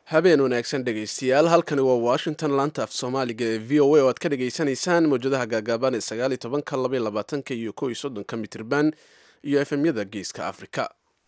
habeen wanaagsan dhegaystayaal halkani waa washington laanta af soomaaliga ee v o a oo aad ka dhagaysanaysaan mawjadaha gaagaaban ee sagaaliyo tobanka labaiyo labaatanka iyo kow iyo soddonka mitirban iyo efemyada geeska afrika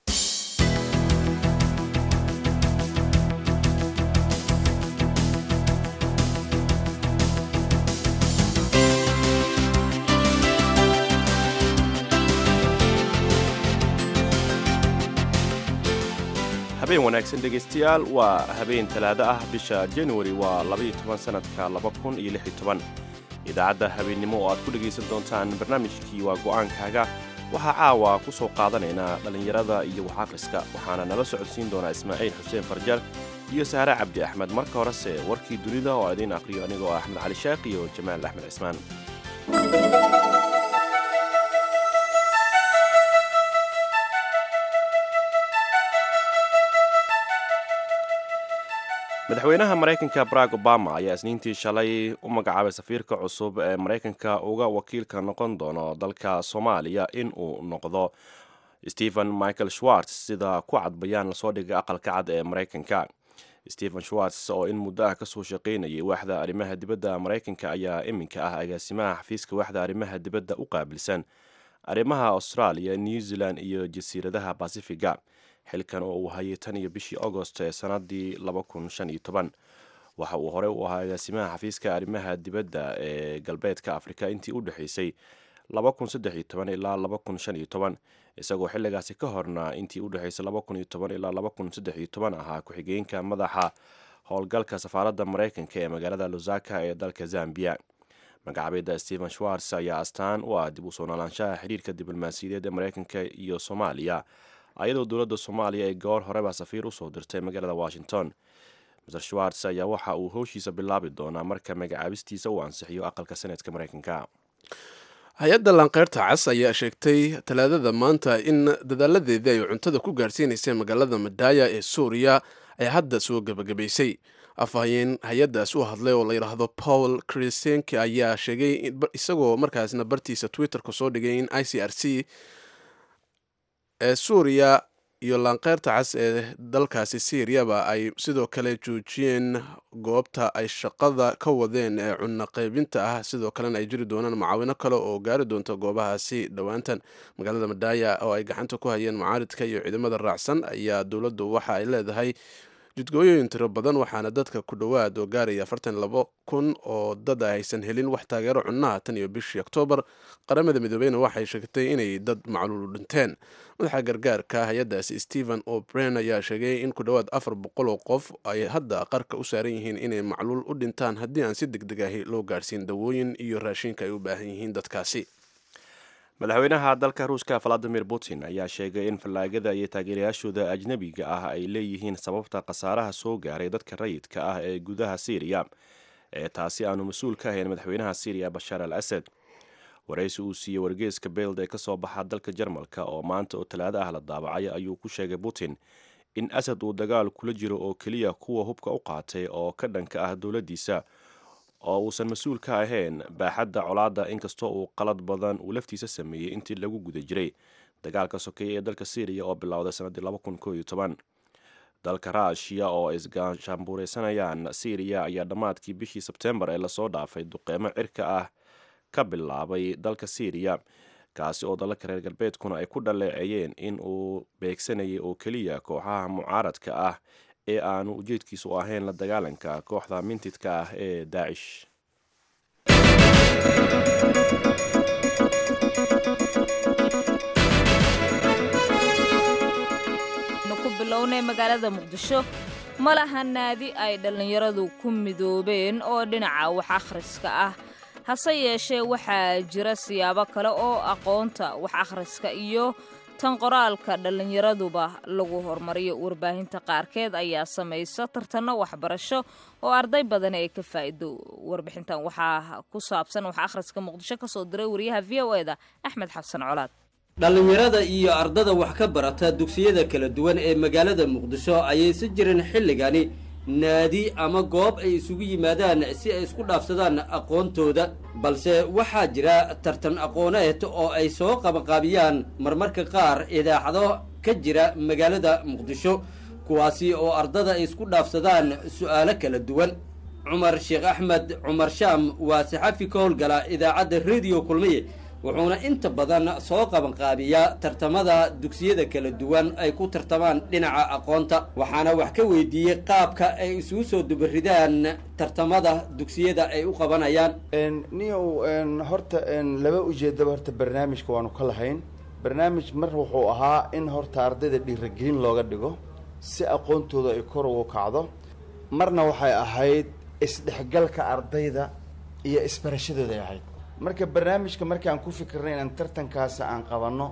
habeen wanaagsan dhegaystayaal waa habeen talaado ah bisha januari waa labaiyo toban sanadka laba kun iyo lix iyo toban idaacadda habeennimo oo aad ku dhegaysan doontaan barnaamijkii waa go'aankaaga waxaa caawa ku soo qaadanaynaa dhallinyarada iyo wax akhriska waxaana nala socodsiin doonaa ismaaciil xuseen farjal iyo sahre cabdi axmed marka horese warkii dunida oo idiin aqhriyo anigoo axmed cali sheekh iyo jamaal axmed cismaan madaxweynaha maraykanka barack obama ayaa isniintii shalay u magacaabay safiirka cusub ee maraykanka uga wakiilka noqon doono dalka soomaaliya in uu noqdo stephen michael schwartz sida ku cad bayaan lasoo dhigay aqalka cad ee maraykanka stephen schwartz oo in muddo ah kasoo shaqaynayay waaxda arrimaha dibadda maraykanka ayaa iminka ah agaasimaha xafiiska waaxda arrimaha dibadda u qaabilsan arrimaha australia new zealand iyo jasiiradaha basifiga xilkan oo uu hayay tan iyo bishii agost ee sanadii waxa uu horey u ahaa agaasimaha xafiiska arrimaha dibadda ee galbeedka afrika intii u dhexaysay ilaa isagoo xilligaasi ka horna intii u dhexaysay ilaa ahaa ku-xigeenka madaxa howlgalka safaaradda maraykanka ee magaalada lusaka ee dalka zambia magacabeedda stephen schwartz ayaa astaan u ah dib u soo noolaanshaha xiriirka diblomaasiyadeed ee maraykanka iyo soomaaliya ayadoo dowladda soomaaliya ay goor horeba safiir usoo dirtay magaalada washington maser schwartz ayaa waxa uu howshiisa bilaabi doonaa marka magacaabistiisa uu ansixiyo aqalka senetka maraykanka hay-adda lanqeyrta cas ayaa sheegtay talaadada maanta in dadaaladeedii ay cuntada ku gaarsiinayseen magaalada madaya ee suuriya ay hadda soo gebagabaysay afhayeen hay-addaas u hadlay oo la yidhaahdo paul krisenki ayaa sheegay isagoo markaasna bartiisa twitterka soo dhigay in i c r c ee suuriya iyo laanqeyrta cas ee dalkaasi siiriyaba ay sidoo kale joojiyeen goobta ay shaqada ka wadeen ee cunno qaybinta ah sidoo kalena ay jiri doonaan macaawino kale oo gaari doonta goobahaasi dhowaantan magaalada madaya oo ay gacanta ku hayeen mucaaridka iyo ciidamada raacsan ayaa dowladdu waxa ay leedahay jidgooyooyin tiro badan waxaana dadka ku dhowaad oo gaaraya afartan labo kun oo dad a aysan helin wax taageero cunnaha tan iyo bishii oktoobar qaramada midoobeyna waxay sheegtay inay dad macluulu dhinteen madaxa gargaarka hay-addaasi stephen o'bren ayaa sheegay in ku dhowaad afar boqol oo qof ay hadda qarka u saaran yihiin inay macluul u dhintaan haddii aan si deg deg ahi loo gaarsiin dawooyin iyo raashinka ay u baahan yihiin dadkaasi madaxweynaha dalka ruushka valadimir putin ayaa sheegay in fallaagada iyo taageerayaashooda ajnebiga ah ay leeyihiin sababta khasaaraha soo gaaray dadka rayidka ah ee gudaha syriya ee taasi aanu mas-uul ka ahayn madaxweynaha syriya bashaar al asad waraysi uu siiyey wargeeska beld ee kasoo baxa dalka jarmalka oo maanta oo talaado ah la daabacay ayuu ku sheegay putin in asad uu dagaal kula jiro oo keliya kuwa hubka u qaatay oo ka dhanka ah dowladdiisa oo uusan mas-uul ka ahayn baaxadda colaadda inkastoo uu qalad badan uu laftiisa sameeyey intii lagu guda jiray dagaalka sokeeye ee dalka syriya oo bilowday sannaddii dalka ruushiya oo isgaashaambuureysanayaan syriya ayaa dhammaadkii bishii sebtembar ee lasoo dhaafay duqeymo cirka ah ka bilaabay dalka syriya kaasi oo dalalka reer galbeedkuna ay ku dhaleeceeyeen in uu beegsanayay oo keliya kooxaha mucaaradka ah ee aanu ujeedkiisu ahayn la dagaalanka kooxda mintidka ah ee daacish ku bilownay magaalada muqdisho ma laha naadi ay dhallinyaradu ku midoobeen oo dhinaca wax akhriska ah hase yeeshee waxaa jira siyaabo kale oo aqoonta wax akhriska iyo tan qoraalka dhallinyaraduba lagu horumariyo warbaahinta qaarkeed ayaa samaysa tartanno waxbarasho oo arday badan ay ka faa'iido warbixintan waxaa ku saabsan wax akhriska muqdisho ka soo diray wariyaha v o eda axmed xabsan colaad dhallinyarada iyo ardada wax ka barata dugsiyada kala duwan ee magaalada muqdisho ayay si jirin xilligani naadi ama goob ay isugu yimaadaan si ay isku dhaafsadaan aqoontooda balse waxaa jira tartan aqooneed oo ay soo qabanqaabiyaan marmarka qaar idaacado ka jira magaalada muqdisho kuwaasi oo ardada ay isku dhaafsadaan su'aalo kala duwan cumar sheekh axmed cumar shaam waa saxafi ka howlgala idaacadda rediyo kulmiye wuxuuna inta badan soo qabanqaabiyaa tartamada dugsiyada kala duwan ay ku tartamaan dhinaca aqoonta waxaana wax ka weydiiyey qaabka ay isugu soo dubaridaan tartamada dugsiyada ay u qabanayaan niyow horta laba ujeedaba horta barnaamijka waanu ka lahayn barnaamij mar wuxuu ahaa in horta ardayda dhiiragelin looga dhigo si aqoontooda ay kor ugu kacdo marna waxay ahayd isdhexgalka ardayda iyo isbarashadooda ay ahayd marka barnaamijka markaan ku fikirnay inaan tartankaasi aan qabanno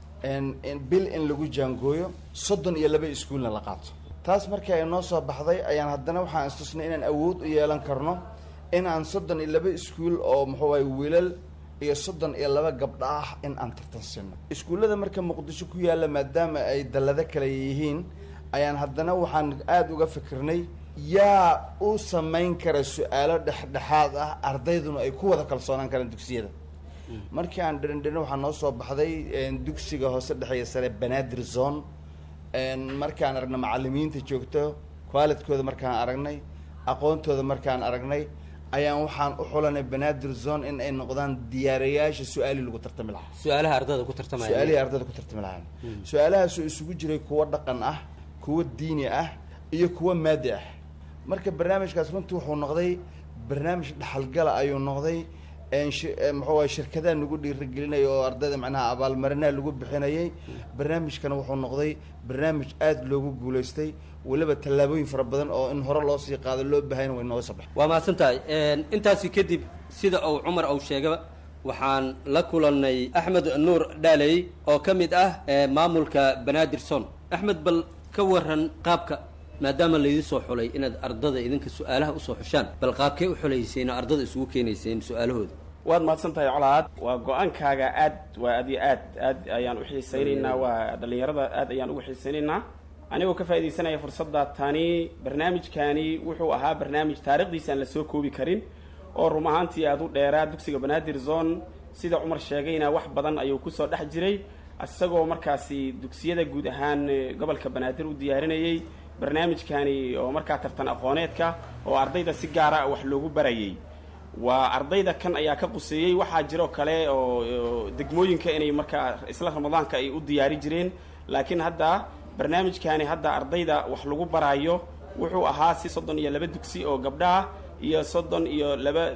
bil in lagu jaangooyo soddon iyo laba iskuulna la qaato taas markii ay noo soo baxday ayaan haddana waxaan istusnay inaan awood u yeelan karno in aan soddon iyo laba iskuul oo muxuu ahay wiilal iyo soddon iyo laba gabdho ah in aan tartan siino iskuullada marka muqdisho ku yaalla maadaama ay dallado kale yihiin ayaan haddana waxaan aada uga fikirnay yaa u samayn kara su-aalo dhexdhexaad ah ardayduna ay ku wada kalsoonaan karaan dugsiyada markii aan dherindherin waxaa noo soo baxday dugsiga hoose dhexeeya sare banaadir zone markaan aragna macalimiinta joogto qualidkooda markaan aragnay aqoontooda markaan aragnay ayaan waxaan u xulanay banaadir zone in ay noqdaan diyaarayaasha su-aalii lagu tartami lahaa su-aalaha ardada ku tartamaya su-aalihii ardada ku tartami lahaan su-aalahaasoo isugu jiray kuwo dhaqan ah kuwo diini ah iyo kuwo maadi ah marka barnaamijkaas runtii wuxuu noqday barnaamij dhaxalgala ayuu noqday muxuu ay shirkadaha nagu dhiiragelinaya oo ardayda macnaha abaalmarinaha lagu bixinayay barnaamijkana wuxuu noqday barnaamij aada loogu guulaystay weliba tallaabooyin fara badan oo in hore loo sii qaado loo bahayna way nooga soo baxay waa mahadsan tahay intaasi kadib sida uu cumar uu sheegaba waxaan la kulannay axmed nuur dhaaley oo ka mid ah maamulka banaadir son axmed bal ka waran qaabka maadaama laydin soo xulay inaad ardada idinka su-aalaha usoo xushaan bal qaabkee u xulayseen oo ardada isugu keenayseen su-aalahooda waad mahadsan tahay colaad waa go-aankaaga aad waa aad iyo aad aad ayaan u xiisaynaynaa waa dhallinyarada aad ayaan ugu xiisaynaynaa anigoo ka faaidaysanaya fursadda tani barnaamijkani wuxuu ahaa barnaamij taarikhdiisa aan la soo koobi karin oo rum ahaantii aad u dheeraa dugsiga banaadir zone sida cumar sheegayna wax badan ayuu kusoo dhex jiray isagoo markaasi dugsiyada guud ahaan gobolka banaadir u diyaarinayay barnaamijkani oo markaa tartan aqooneedka oo ardayda si gaara wax loogu barayay waa ardayda kan ayaa ka quseeyey waxaa jiroo kale oo degmooyinka inay markaa isla ramadaanka ay u diyaari jireen laakiin hadda barnaamijkani hadda ardayda wax lagu baraayo wuxuu ahaa si soddon iyo laba dugsi oo gabdhaah iyo soddon iyo laba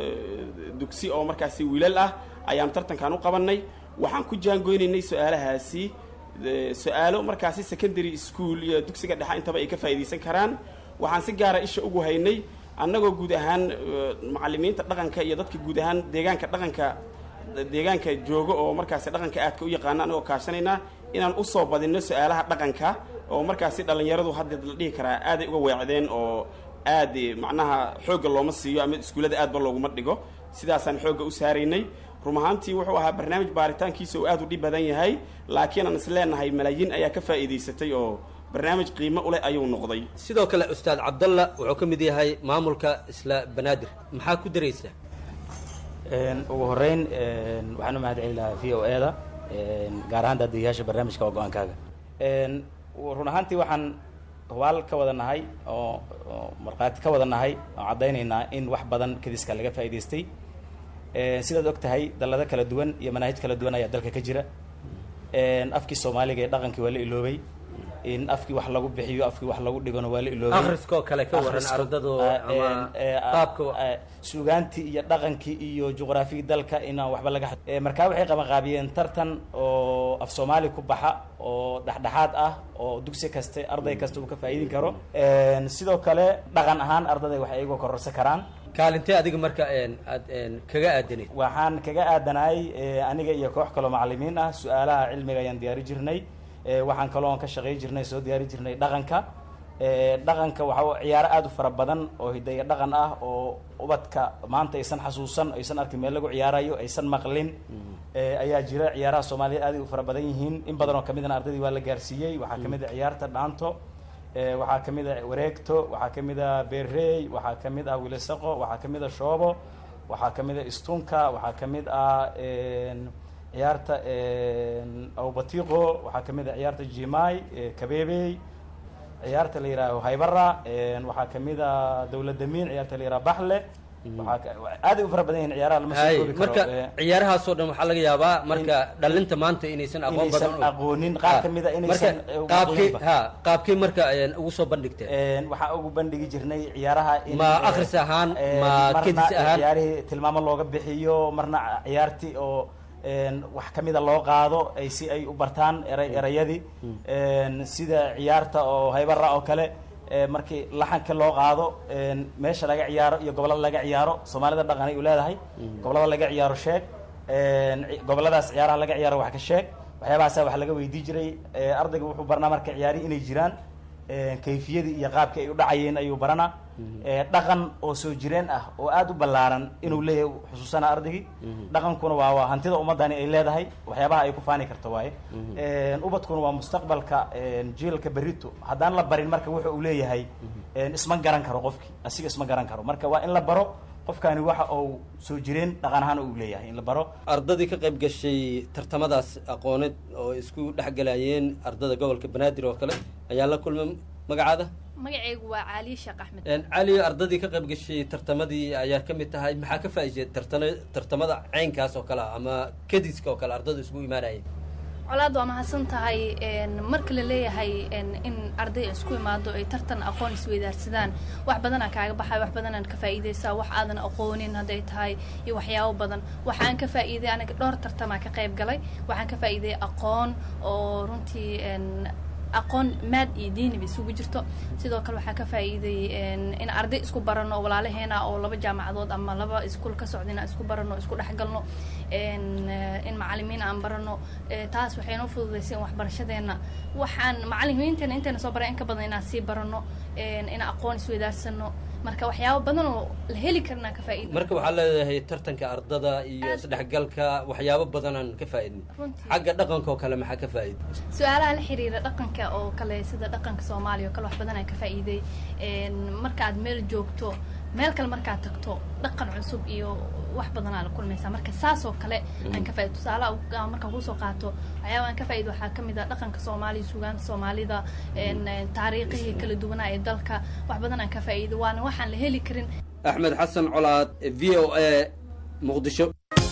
dugsi oo markaasi wiilal ah ayaan tartankan u qabanay waxaan ku jaangoynaynay su-aalahaasi su-aalo markaasi secondary school iyo dugsiga dhexe intaba ay ka faa'iidaysan karaan waxaan si gaara isha ugu haynay annagoo guud ahaan macalimiinta dhaqanka iyo dadka guud ahaan deegaanka dhaqanka deegaanka jooga oo markaasi dhaqanka aadka u yaqaana annagoo kaashanaynaa inaan usoo badinno su-aalaha dhaqanka oo markaasi dhallinyaradu hadda la dhihi karaa aaday uga weecdeen oo aad macnaha xoogga looma siiyo ama iskuullada aadba looguma dhigo sidaasaan xoogga u saaraynay rum ahaantii wuxuu ahaa barnaamij baaritaankiisa uu aad u dhib badan yahay laakiin aan is leenahay malaayiin ayaa ka faa'iidaysatay oo barnaamij qiimo u leh ayuu noqday sidoo kale ustaad cabdalla wuxuu ka mid yahay maamulka isla banaadir maxaa ku daraysaa ugu horeyn waxaan u mahad celi lahaa v o e da gaar ahaan daadiyayaasha barnaamijka waa go-aankaaga run ahaantii waxaan hubaal ka wada nahay oo markhaati ka wada nahay oo caddaynaynaa in wax badan kadiska laga faa'idaystay sidaad og tahay dallado kala duwan iyo manaahij kala duwan ayaa dalka ka jira afkii soomaaliga ee dhaqankii waa la iloobay in afkii wax lagu bixiyo afkii wax lagu dhigano waa la iloobay akhriskoo kale ka waran Akhriska, ardadu eh, ama eh, qaabka eh, suugaantii iyo dhaqankii iyo juqraafigii dalka inaan waxba laga had- Eh, markaa waxay qabanqaabiyeen tartan oo af soomaali ku baxa oo dhexdhexaad ah oo dugsi kaste arday kasta uu ka faa'iidin karo sidoo kale dhaqan ahaan ardaday wax iyagu kororsan karaan kaalintee adiga marka aad kaga aadanayd waxaan kaga aadanahay eh, aniga iyo koox kaloo macalimiin ah su-aalaha cilmiga ayaan diyaari jirnay Eh, waxaan kaloo ka shaqey jirnay soo diyaari jirnay dhaqanka Eh, dhaqanka waxa ciyaaro aada u fara badan oo hidaya dhaqan ah oo ubadka maanta aysan xasuusan aysan arkin meel lagu ciyaarayo aysan maqlin Eh, ayaa jira ciyaaraha soomaaliya aad ay u fara badan yihiin in badan oo kamidana ardaydii waa la gaarsiiyey waxaa kamid a ciyaarta dhaanto Eh, waxaa kamid a wareegto waxaa kamid a beerey waxaa kamid ah wilisaqo waxaa kamid a shoobo waxaa kamid a istunka waxaa kamid ah en, ciyaarta en, awbatiqo waxaa kamid a ciyaarta jimai eh, kabeebey ciyaarta la yihaaho haybara waxaa kamid a dowladamiin ciyaarta la yihaaho baxle waxaa ka- aaday u fara badan yihiin ciyaaraha lama soo hay koobi karo marka Eh, ciyaarahaasoo dhan waxaa laga yaabaa marka dhalinta maanta inaysan aqoon badan inaysan aqoonin qaar ka mid a inaysan marka eh, qaabkii aqooninba. ha qaabkii marka een, ugu soo bandhigteen Een, waxaa ugu bandhigi jirnay ciyaaraha in, Ma eh, akhris ahaan, een, ma marna kedis ahaan? ciyaarihii tilmaamo looga bixiyo marna ciyaartii oo een, wax kamida loo qaado ay si ay u bartaan eray erayadii Een, sida ciyaarta oo haybara oo kale ee, markii laxanka loo qaado een, meesha laga ciyaaro iyo gobolada laga ciyaaro soomaalida dhaqan ay u leedahay gobolada laga ciyaaro sheeg een, ci- goboladaas ciyaaraha laga ciyaaro wax ka sheeg waxyaabahaasa wax laga weydii jiray ee, ardayga wuxuu barnaa marka ciyaari inay jiraan een, kayfiyadii iyo qaabkii ay u dhacayeen ayuu baranaa ee, dhaqan oo soo jireen ah oo aada u ballaaran inuu leeyahay xusuusana ardaygii dhaqankuna waa waa hantida ummadani ay leedahay waxyaabaha ay ku faani karto waaye Een, ubadkuna waa mustaqbalka een, jiilka berito haddaan la barin marka wuxa uu leeyahay een, isma garan karo qofkii asiga isma garan karo marka waa in la baro qofkani waxa uu soo jireen dhaqan ahaan uu leeyahay in la baro ardadii ka qayb gashay tartamadaas aqooneed oo isku dhexgalayeen ardada gobolka banaadir oo kale ayaa la kulmay magacaada magacaygu waa caaliye sheekh axmed Een, cali ardadii ka qayb gashay tartamadii ayaa ka mid tahay maxaa ka faa'iiday tartana tartamada caynkaas oo kale ah ama kadiska oo kale ardada isugu imaanayeen colaad waa mahadsan tahay een, marka la leeyahay een, in arday isku imaado ay tartan aqoon isweydaarsadaan wax badanaa kaaga baxay wax badanaan ka faa'iidaysaa wax aadan aqoonin hadday tahay iyo waxyaabo badan waxaan ka faa'iiday aniga dhowr tartamaa ka qayb galay waxaan ka faa'iiday aqoon oo runtii een, aqoon maad iyo diiniba isugu jirto sidoo kale waxaa ka faa'iiday een, in arday isku barano walaalaheena oo laba jaamacadood ama laba iskuul ka socda inaan isku barano isku dhexgalno een, eh, in macalimiin aan barano Eh, taas waxay noo fududaysay in waxbarashadeena waxaan macalimiinteena inteena soo baray in ka badan inaan sii barano een, in aqoon isweydaarsano marka waxyaabo badan oo la heli karnaa ka faa'iida marka waxaa leedahay tartanka ardada iyo Aad. isdhexgalka waxyaabo badanaan ka faa'iidnay Runtii. xagga dhaqanka oo kale maxaa ka faa'iiday su-aalaha la xiriira dhaqanka oo kale sida dhaqanka soomaaliya oo kale wax badan aan ka faa'iiday Een, markaad meel joogto meel kale markaad tagto dhaqan cusub iyo wax badan aa la kulmaysaa marka saas oo kale aan ka faa'iido tusaalaha ugu- aan markaan kusoo qaato waxyaaba aan ka faa'iido waxaa ka mid ah dhaqanka soomaaliya sugaanta soomaalida een, een, taariikhihii kala duwanaa ee dalka wax badan aan ka faa'iido waana waxaan la heli karin axmed xasan colaad v o a muqdisho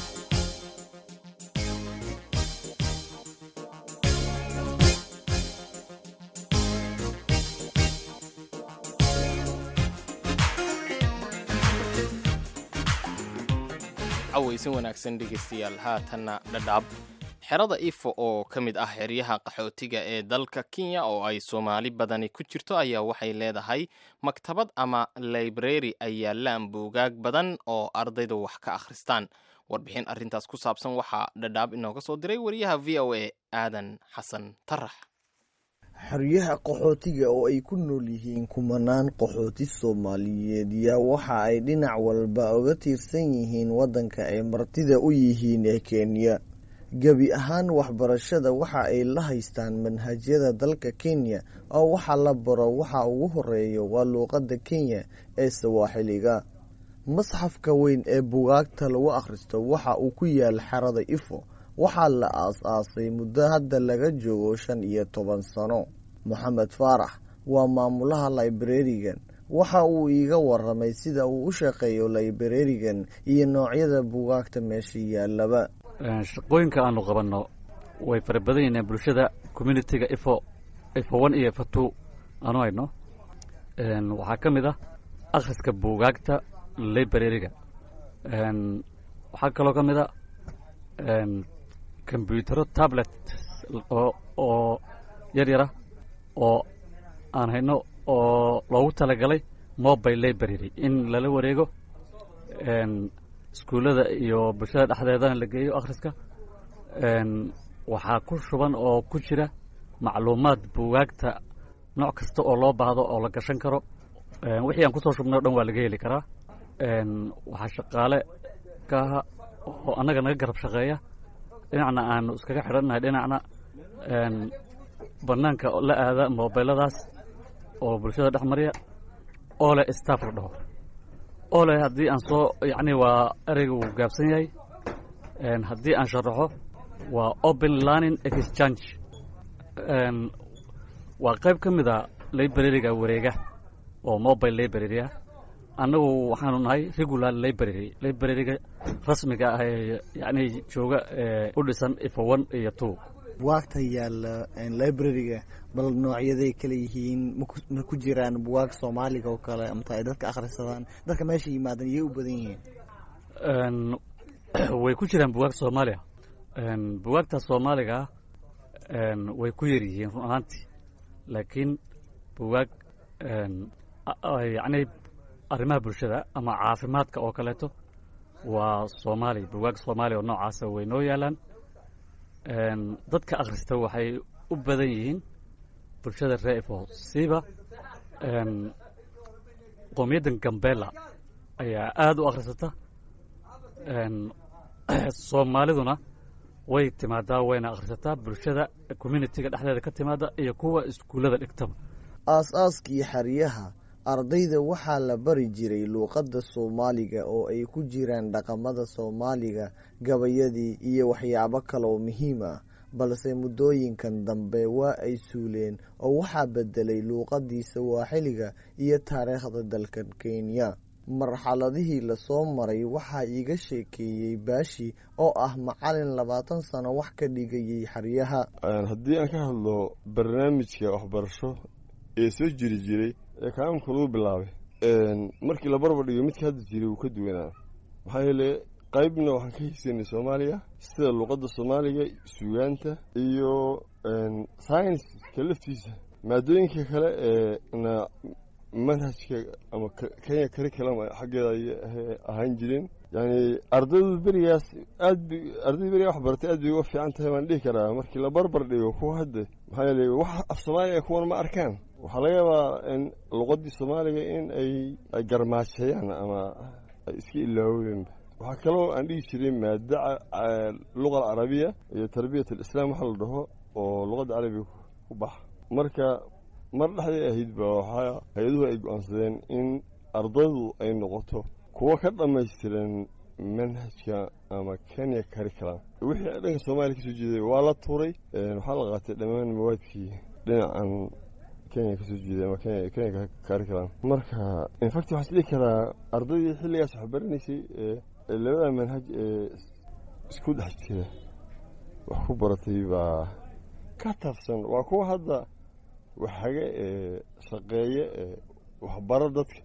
cawaysin wanaagsan dhegaystayaal haatanna dhadhaab xerada ifo oo ka mid ah xeryaha qaxootiga ee dalka kenya oo ay soomaali badani ku jirto ayaa waxay leedahay maktabad ama library ay yaalaan buugaag badan oo ardaydu wax ka akhristaan warbixin arrintaas ku saabsan waxaa dhadhaab inooga soo diray wariyaha v o a aadan xasan tarax xeryaha qaxootiga oo ay ku nool yihiin kumanaan qaxooti soomaaliyeed yaa waxa ay dhinac walba uga tiirsan yihiin waddanka ay martida u yihiin ee kenya gebi ahaan waxbarashada waxa ay la haystaan manhajyada dalka kenya oo waxa la baro waxa ugu horeeya waa luuqadda kenya ee sawaaxiliga masxafka weyn ee bugaagta lagu akhristo waxa uu ku yaal xerada ifo waxaa la aas-aasay muddo hadda laga joogo shan iyo toban sano moxamed faarax waa maamulaha librarigan waxa uu iiga waramay sida uu u shaqeeyo librarigan iyo noocyada bugaagta meesha yaalaba shaqooyinka aanu qabanno way fara badan yihiin bulshada communitiga ifo ifo one iyo ifo two aanu hayno waxaa ka mid ah akhriska buugaagta librariga waxaa kaloo ka mid a kombyutaro tablet oo oo yar yara oo aan hayno oo loogu talagalay mobile library in lala wareego iskuullada iyo bulshada dhexdeedana la geeyo akhriska waxaa ku shuban oo ku jira macluumaad buugaagta nooc kasta oo loo baahdo oo la gashan karo wixii aan kusoo shubnay o dhan waa laga heli karaa waxaa shaqaale ka aha oo annaga naga garab shaqeeya dhinacna aanu iskaga xidhannahay dhinacna bannaanka la aada mobiladaas oo bulshada dhex mariya oo leh staff la dhaho oo leh haddii aan soo yacni waa ereyga wuu gaabsan yahay haddii aan sharaxo waa open learning exchange waa qayb ka mid a librariga wareega oo mobile library ah annagu waxaanu nahay regular library librariga rasmiga ah ee yacni jooga u dhisan ifo one iyo two buwaagta yaalla librariga bal noocyaday kale yihiin ma ku jiraan buwaag soomaaliga oo kale amata ay dadka akhrisadaan dadka meesha yimaadan iyay u badan yihiin way ku jiraan buwaag soomaaliya buwaagta soomaaliga way ku yar yihiin run ahaantii laakiin buwaag yacni arrimaha bulshada ama caafimaadka oo kaleeto waa soomaali buwaag soomaaliya oo noocaasa way noo yaalaan dadka akhrista waxay u badan yihiin bulshada ree ifo siiba qoomiyaddan gambela ayaa aada u akhrisata soomaaliduna way timaadaa wayna akhrisataa bulshada communitiga dhexdeeda ka timaada iyo kuwa iskuullada dhigtaba aas-aaskii xeryaha ardayda waxaa la bari jiray luuqadda soomaaliga oo ay ku jiraan dhaqamada soomaaliga gabayadii iyo waxyaabo kaleoo muhiim ah balse muddooyinkan dambe waa ay suuleen oo waxaa bedelay luuqadii sawaaxiliga iyo taariikhda dalkan kenya marxaladihii lasoo maray waxaa iiga sheekeeyey baashi oo ah macalin labaatan sano wax ka dhigayay xeryaha haddii aan ka hadlo barnaamijka waxbarasho ee soo jiri jiray ee kaaamka lagu bilaabay markii la barbar dhigo midka hadda jiray wuu ka duwanaa maxaa yeele qaybna waxaan ka haysanay soomaaliga sida luuqadda soomaaliga sugaanta iyo saynska laftiisa maadooyinka kale ee na manhajka ama kenya curriculum xaggeeda ayay ahaan jireen yani ardaydu berigaas aad b ardayda berigaa wax baratay aad bay uga fiican tahay baan dhihi karaa markii la barbar dhigo kuwa hadda maxaa yeele wax af soomaaliga kuwan ma arkaan waxaa laga yaabaa in luqadii soomaaliga in ay ay garmaajeeyaan ama ay iska ilaaweenba waxaa kaloo aan dhihi jiray maada luqa alcarabiya iyo tarbiyat alislaam waxa la dhaho oo luqadda carabiga ku baxa marka mar dhexday ahayd ba waxaa hay-aduhu ay go-aansadeen in ardaydu ay noqoto kuwo ka dhammaystiran manhajka ama kenya curriculum wixii dhanka soomaaliya kasoo jeeday waa la tuuray waxaa la qaatay dhammaan mawaadkii dhinacan kenya kasoo jeeday ama kenya kenya curriculum marka infact waxaa isdhihi karaa ardaydii xilligaas wax baranaysay ee labada manhaj ee isku dhex jira wax ku baratay baa ka taabsan waa kuwa hadda waxaga ee shaqeeya ee waxbaro dadka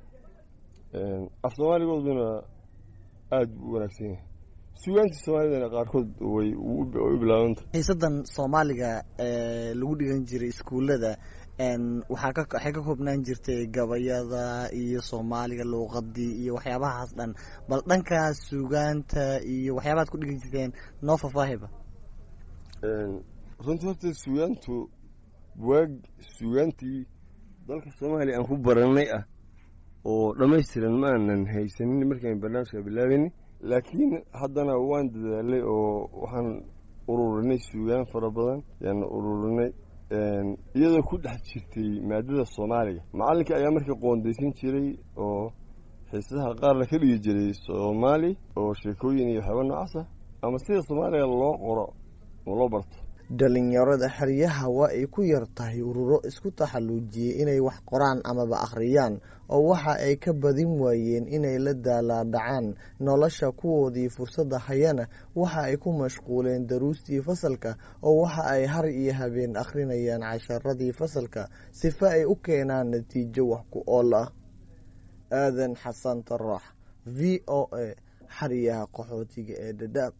af soomaaligooduna aada u wanaagsan yahay sugaantii soomaalidana qaarkood way u bilaabanta xiisadan soomaaliga ee lagu dhigan jiray iskuullada waxaa ka waxay ka koobnaan jirtay gabayada iyo soomaaliga luuqadii iyo waxyaabahaas dhan bal dhankaas sugaanta iyo waxyaabahaad ku dhigan jirteen noo faahfaahiba runtii horta sugaantu waag sugaantii dalka soomaaliya aan ku baranay ah oo dhammaystiran ma aanan haysanin markaan barnaamijka bilaabayni laakiin haddana waan dadaalay oo waxaan ururinay sugaan fara badan yaan ururinay iyadoo ku dhex jirtay maadada soomaaliga macallinka ayaa markii qoondaysan jiray oo xiisadaha qaarna ka dhigi jiray soomaali oo sheekooyin iyo waxyaaba noocaas ah ama sida soomaaliga loo qoro oo loo barto dhalinyarada xeryaha waa ay ku yar tahay ururo isku taxalluujiyey inay wax qoraan amaba akhriyaan oo waxa ay ka badin waayeen inay la daalaadhacaan nolosha kuwoodii fursadda hayana waxa ay ku mashquuleen daruustii fasalka oo waxa ay har iyo habeen akhrinayaan casharadii fasalka sifa ay u keenaan natiijo wax ku ool ah aadan xasan tarax v o a xeryaha qaxootiga ee dhadhaab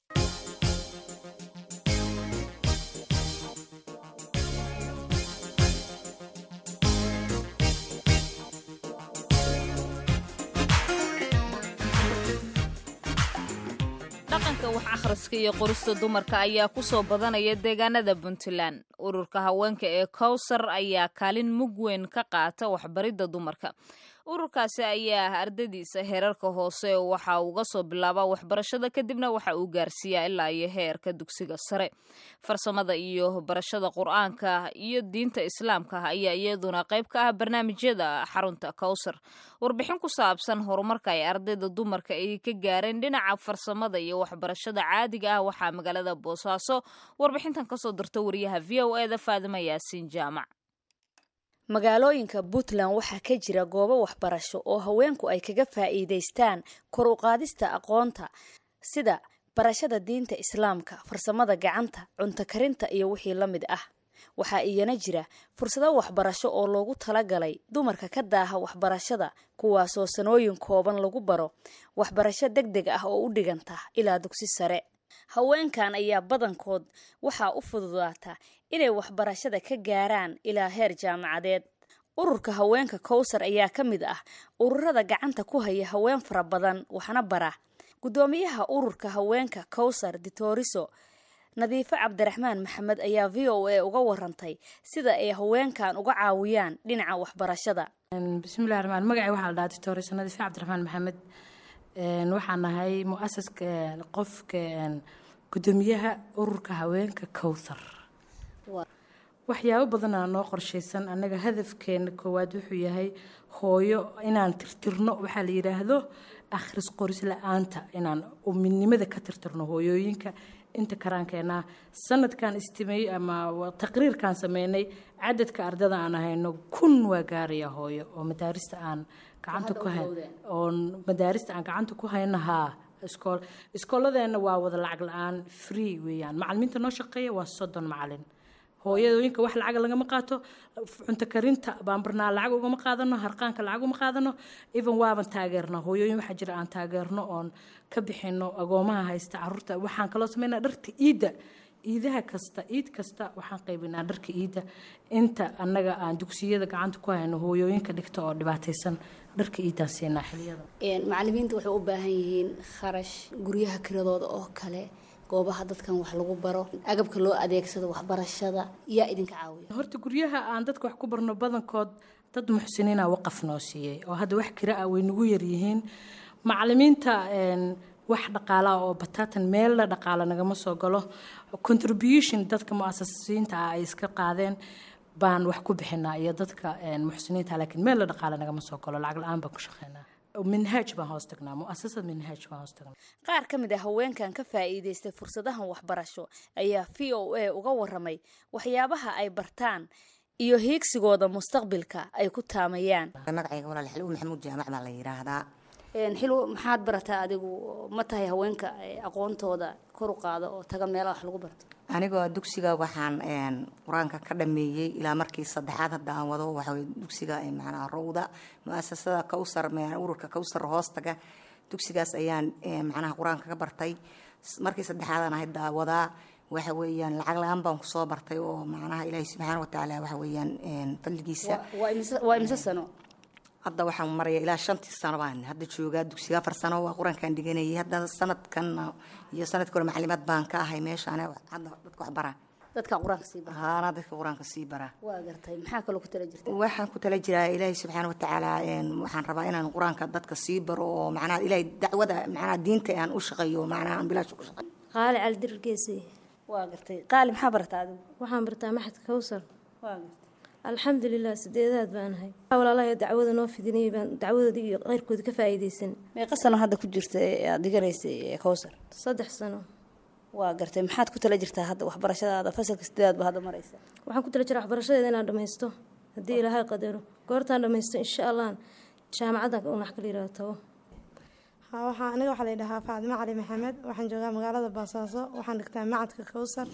dhaqanka wax akhriska iyo qorista dumarka ayaa ku soo badanaya deegaanada puntland ururka haweenka ee kowsar ayaa kaalin mug weyn ka qaata waxbaridda dumarka ururkaasi ayaa ardadiisa heerarka hoose waxa uga soo bilaabaa waxbarashada kadibna waxa uu gaarsiiyaa ilaa iyo heerka dugsiga sare farsamada iyo barashada qur-aanka iyo diinta islaamka ayaa iyaduna qayb ka ah barnaamijyada xarunta kowsar warbixin ku saabsan horumarka ay ardayda dumarka ay ka gaareen dhinaca farsamada iyo waxbarashada caadiga ah waxaa magaalada boosaaso warbixintan kasoo dirta wariyaha v o eda faadima yaasiin jaamac magaalooyinka puntland waxaa ka jira goobo waxbarasho oo haweenku ay kaga faa'iidaystaan kor u qaadista aqoonta sida barashada diinta islaamka farsamada gacanta cunto karinta iyo wixii la mid ah waxaa iyana jira fursado waxbarasho oo loogu talagalay dumarka ka daaha waxbarashada kuwaasoo sanooyin kooban lagu baro waxbarasho deg deg ah oo u dhiganta ilaa dugsi sare haweenkan ayaa badankood waxaa u fududaata inay waxbarashada ka gaaraan ilaa heer jaamacadeed ururka haweenka kowsar ayaa ka mid ah ururada gacanta ku haya haween fara badan waxna bara guddoomiyaha ururka haweenka kowsar ditoriso nadiifo cabdiraxmaan maxamed ayaa v o a uga warantay sida ay haweenkan uga caawiyaan dhinaca waxbarashada bismillahi raxmaan magacay waxaa la dhahaa ditoriso nadiifo cabdiraxmaan maxamed waxaan nahay mu-asaska qofka guddoomiyaha ururka haweenka kowthar waxyaabo badanaa noo qorshaysan annaga hadafkeena koowaad wuxuu yahay hooyo inaan tirtirno waxaa la yidhaahdo akhris qoris la-aanta inaan midnimada ka tirtirno hooyooyinka inta karaankeenaa sanadkan istimey ama taqriirkan sameynay cadadka ardada aan ahayno kun waa gaaraya hooyo oo madaarista aan gacanta ku hayn oo madaarista aan gacanta ku hayno haa iskool iskooladeena waa wada lacag la-aan free weeyaan macalimiinta noo shaqeeya waa soddon macalin hooyadooyinka wax lacag lagama qaato cunto karinta baanbarnaa lacag ugama qaadano harqaanka lacag uma qaadano even waaban taageerna hooyooyin waxaa jira aan taageerno oon ka bixino agoomaha haysta caruurta waxaan kaloo sameynaa dharka iidda iidaha kasta iid kasta waxaan qaybinaa dharka iidda inta annaga aan dugsiyada gacanta ku hayno hooyooyinka dhigta oo dhibaataysan dharka iiddaan siinaa xiliyada macalimiinta waxay u baahan yihiin kharash guryaha kiradooda oo kale goobaha dadkan wax lagu baro agabka loo adeegsado waxbarashada yaa idinka caawiya horta guryaha aan dadka wax ku barno badankood dad muxsiniina waqaf noo siiyey oo hadda wax kira ah way nagu yaryihiin macalimiinta wax dhaqaalaha oo bataatan meella dhaqaala nagama soo galo contribution dadka mu-asasiinta ah ay iska qaadeen baan wax ku bixinaa iyo dadka muxsiniinta laakiin meella dhaqaala nagama soo galo lacag la-aan baan ku shaqeynaa minhaaj baan hoos tagnaa muasasad minhaaj baan hoos tagnaa qaar ka mid a haweenkan ka faa'iidaystay fursadahan waxbarasho ayaa v o a uga waramay waxyaabaha ay bartaan iyo hiigsigooda mustaqbilka ay ku taamayaan magacayga walaal xilwo maxamuud jaamac baa la yidhaahdaa xilwo maxaad barataa adigu ma tahay haweenka aqoontooda kor u qaada oo taga meelaha wax lagu barto anigoo dugsiga waxaan qur-aanka ka dhameeyey ilaa markii saddexaad hadda aan wado waxawey dugsiga macnaha rowda mu-asasada kowsar ururka kowsar hoostaga dugsigaas ayaan macnaha qur-aanka ka bartay markii saddexaadaan hadda wadaa waxa weeyaan lacag la-aan baan kusoo bartay oo macnaha ilaahi subxaana watacaala waxa weeyaan fadligiisa waa imse sano hadda waxaan maraya ilaa shantii sano baan hadda joogaa dugsiga afar sano waa qur-aankaan dhiganayay hadda sanadkan iyo sanadkii hore maclimaad baan ka ahay meeshaan hadda dadka wax bara dadka qur-aanka sii bara haana dadka qur-aanka sii bara waa gartay maxaa kaloo ku tala jirta waxaan ku tala jiraa ilaahi subxaana watacaala waxaan rabaa inaan qur-aanka dadka sii baro oo macnaha ilaahay dacwada macnaha diinta aan u shaqeeyo macnaha aan bilaash ku shaqeeyo qaali caldirir geesay waa gartay qaali maxaa bartaa adigu waxaan bartaa maxadka kowsar waa gartay alxamdulilah sideedaad baan ahay walaalahay dacwada noo fidinayay baan dacwadooda iyo qeyrkooda ka faa'iidaysan meeqa sano hadda ku jirta ee aad dhiganaysay kowsar saddex sano waa gartay maxaad ku tala jirtaa hadda waxbarashadaada fasalka sideedaad ba hadda maraysa waxaan ku tala jiraa waxbarashadeeda inaan dhammaysto haddii ilaahay qadaro goortaan dhammaysto insha allah jaamacaddan unax kala yidhahdo tabo waxaa aniga waxaa la yidhahaa faadimo cali maxamed waxaan joogaa magaalada baasaaso waxaan dhigtaa macadka kowsar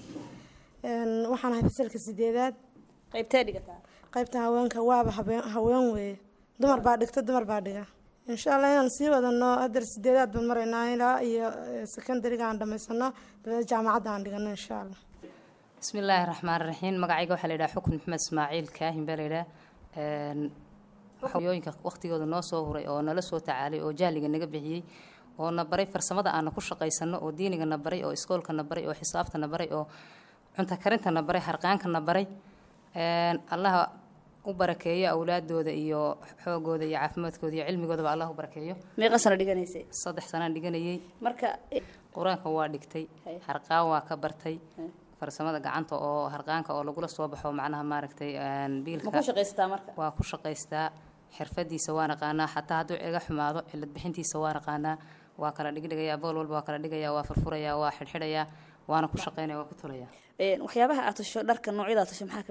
waxaan ahay fasalka sideedaad qaybtee dhigataa qaybta haweenka waaba haween weeye dumar baa dhigta dumar baa dhiga insha allah inaan sii wadano hadar sideedaad baan maraynaa ilaa iyo secondariga aan dhamaysano dabeed jaamacadda aan dhigano insha allah bismillaahi raxmaan raxiim magacayga waxaa la yidhaha xukun maxamed ismaaciil kaahin baa la yidhaha hooyooyinka waqtigooda noo soo huray oo nala soo tacaalay oo jahliga naga bixiyey oo na baray farsamada aana ku shaqaysano oo diiniga na baray oo iskoolka na baray oo xisaabta na baray oo cunto karinta na baray harqaanka na baray allaha u barakeeyo awlaadooda iyo xoogooda iyo caafimaadkooda iyo cilmigoodaba allah u barakeeyo meeqa sano dhiganaysay saddex sanaan dhiganayay marka qur-aanka waa dhigtay harqaan waa ka bartay farsamada gacanta oo harqaanka oo lagula soo baxo macnaha maaragtay biilka ma ku shaqaystaa marka waa ku shaqaystaa xirfadiisa waa naqaanaa xataa hadduu iga xumaado cilad bixintiisa waa naqaanaa waa kala dhigdhigayaa bool walba waa kala dhigayaa waa furfurayaa waa xidhxidhayaa waana ku shaqaynaya waa ku tolaya waxyaabaha aad tasho dharka noocyada aad tasho maxaa ka mid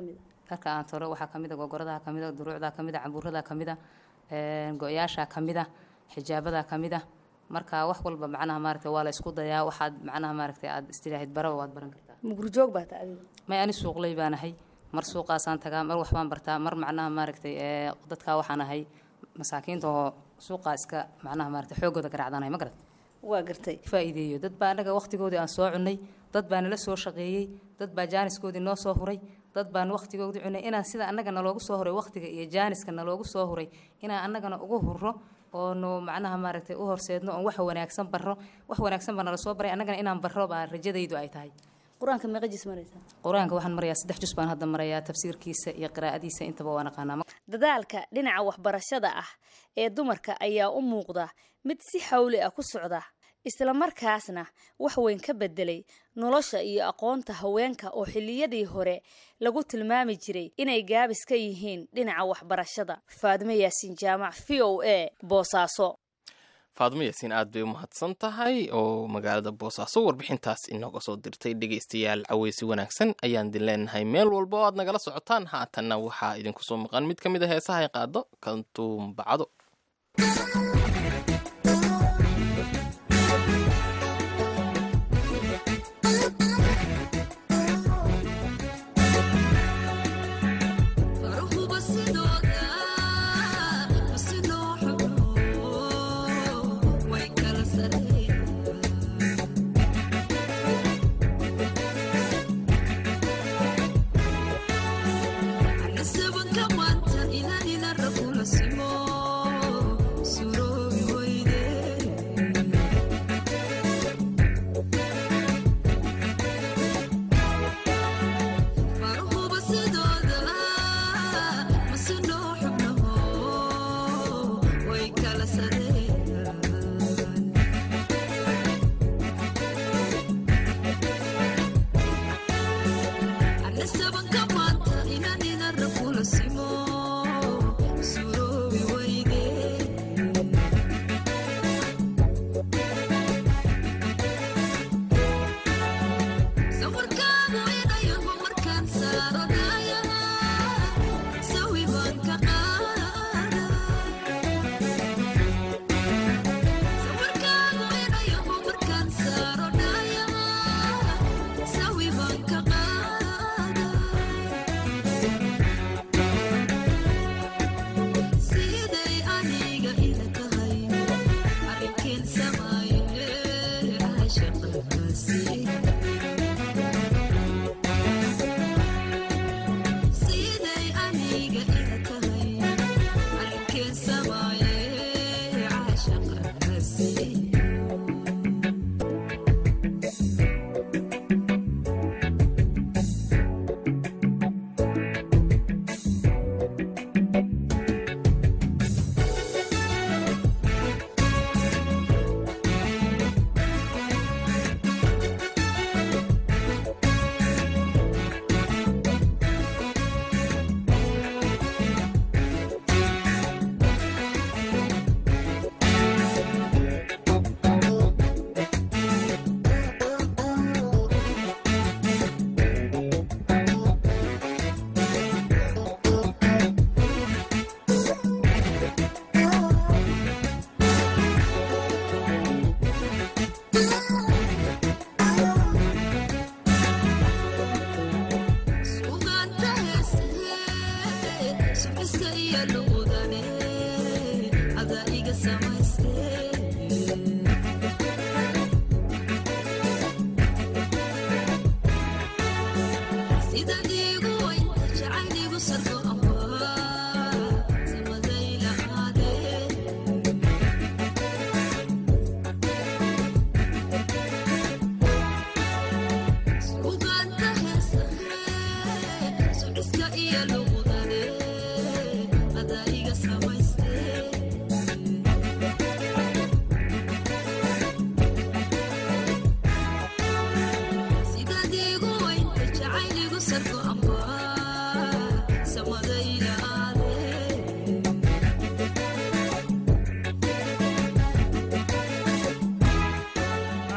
dharka aan tolo waxaa kamid a gogoradaha kamid a duruucdaa kamid a cambuuradaa kamid a go-yaashaa kamid a xijaabadaa kamid a marka wax walba macnaha maaragtay waa la isku dayaa waxaad macnaha maaragtay aad istilaahid baraba waad baran kartaa mugurjoog baa ta adiga may ani suuqley baan ahay mar suuqaasaan tagaa mar waxbaan bartaa mar macnaha maaragtay ee dadkaa waxaan ahay masaakiinta oo suuqaa iska macnaha maaragtay xoogooda garaacdanahay ma garat waa gartay faa'iideeyo dad baa annaga waqtigoodii aan soo cunnay dad baa nala soo shaqeeyey dad baa jaaniskoodii noo soo huray dad baan waqtigoodii cunnay inaan sida annaga naloogu soo huray waqtiga iyo jaaniska naloogu soo huray inaan annagana ugu hurro oonu macnaha maaragtay u horseedno oon wax wanaagsan barro wax wanaagsan baa nala soo baray annagana inaan barro baa rajadaydu ay tahay qur-aanka meeqa jis maraysaa qur-aanka waxaan marayaa saddex jus baan hadda marayaa tafsiirkiisa iyo qiraa'adiisa intaba waan aqaanaa dadaalka dhinaca waxbarashada ah ee dumarka ayaa u muuqda mid si xawli ah ku socda islamarkaasna wax weyn ka bedelay nolosha iyo aqoonta haweenka oo xilliyadii hore lagu tilmaami jiray inay gaabis ka yihiin dhinaca waxbarashada faadimo yaasiin jaamac v o a boosaaso faadimo yaasiin aad bay u mahadsan tahay oo magaalada boosaaso warbixintaas inooga soo dirtay dhegaystayaal caweysi wanaagsan ayaan idin leenahay meel walba oo aad nagala socotaan haatanna waxaa idinku soo maqan mid ka mid a heesaha ay qaado kantuum bacdo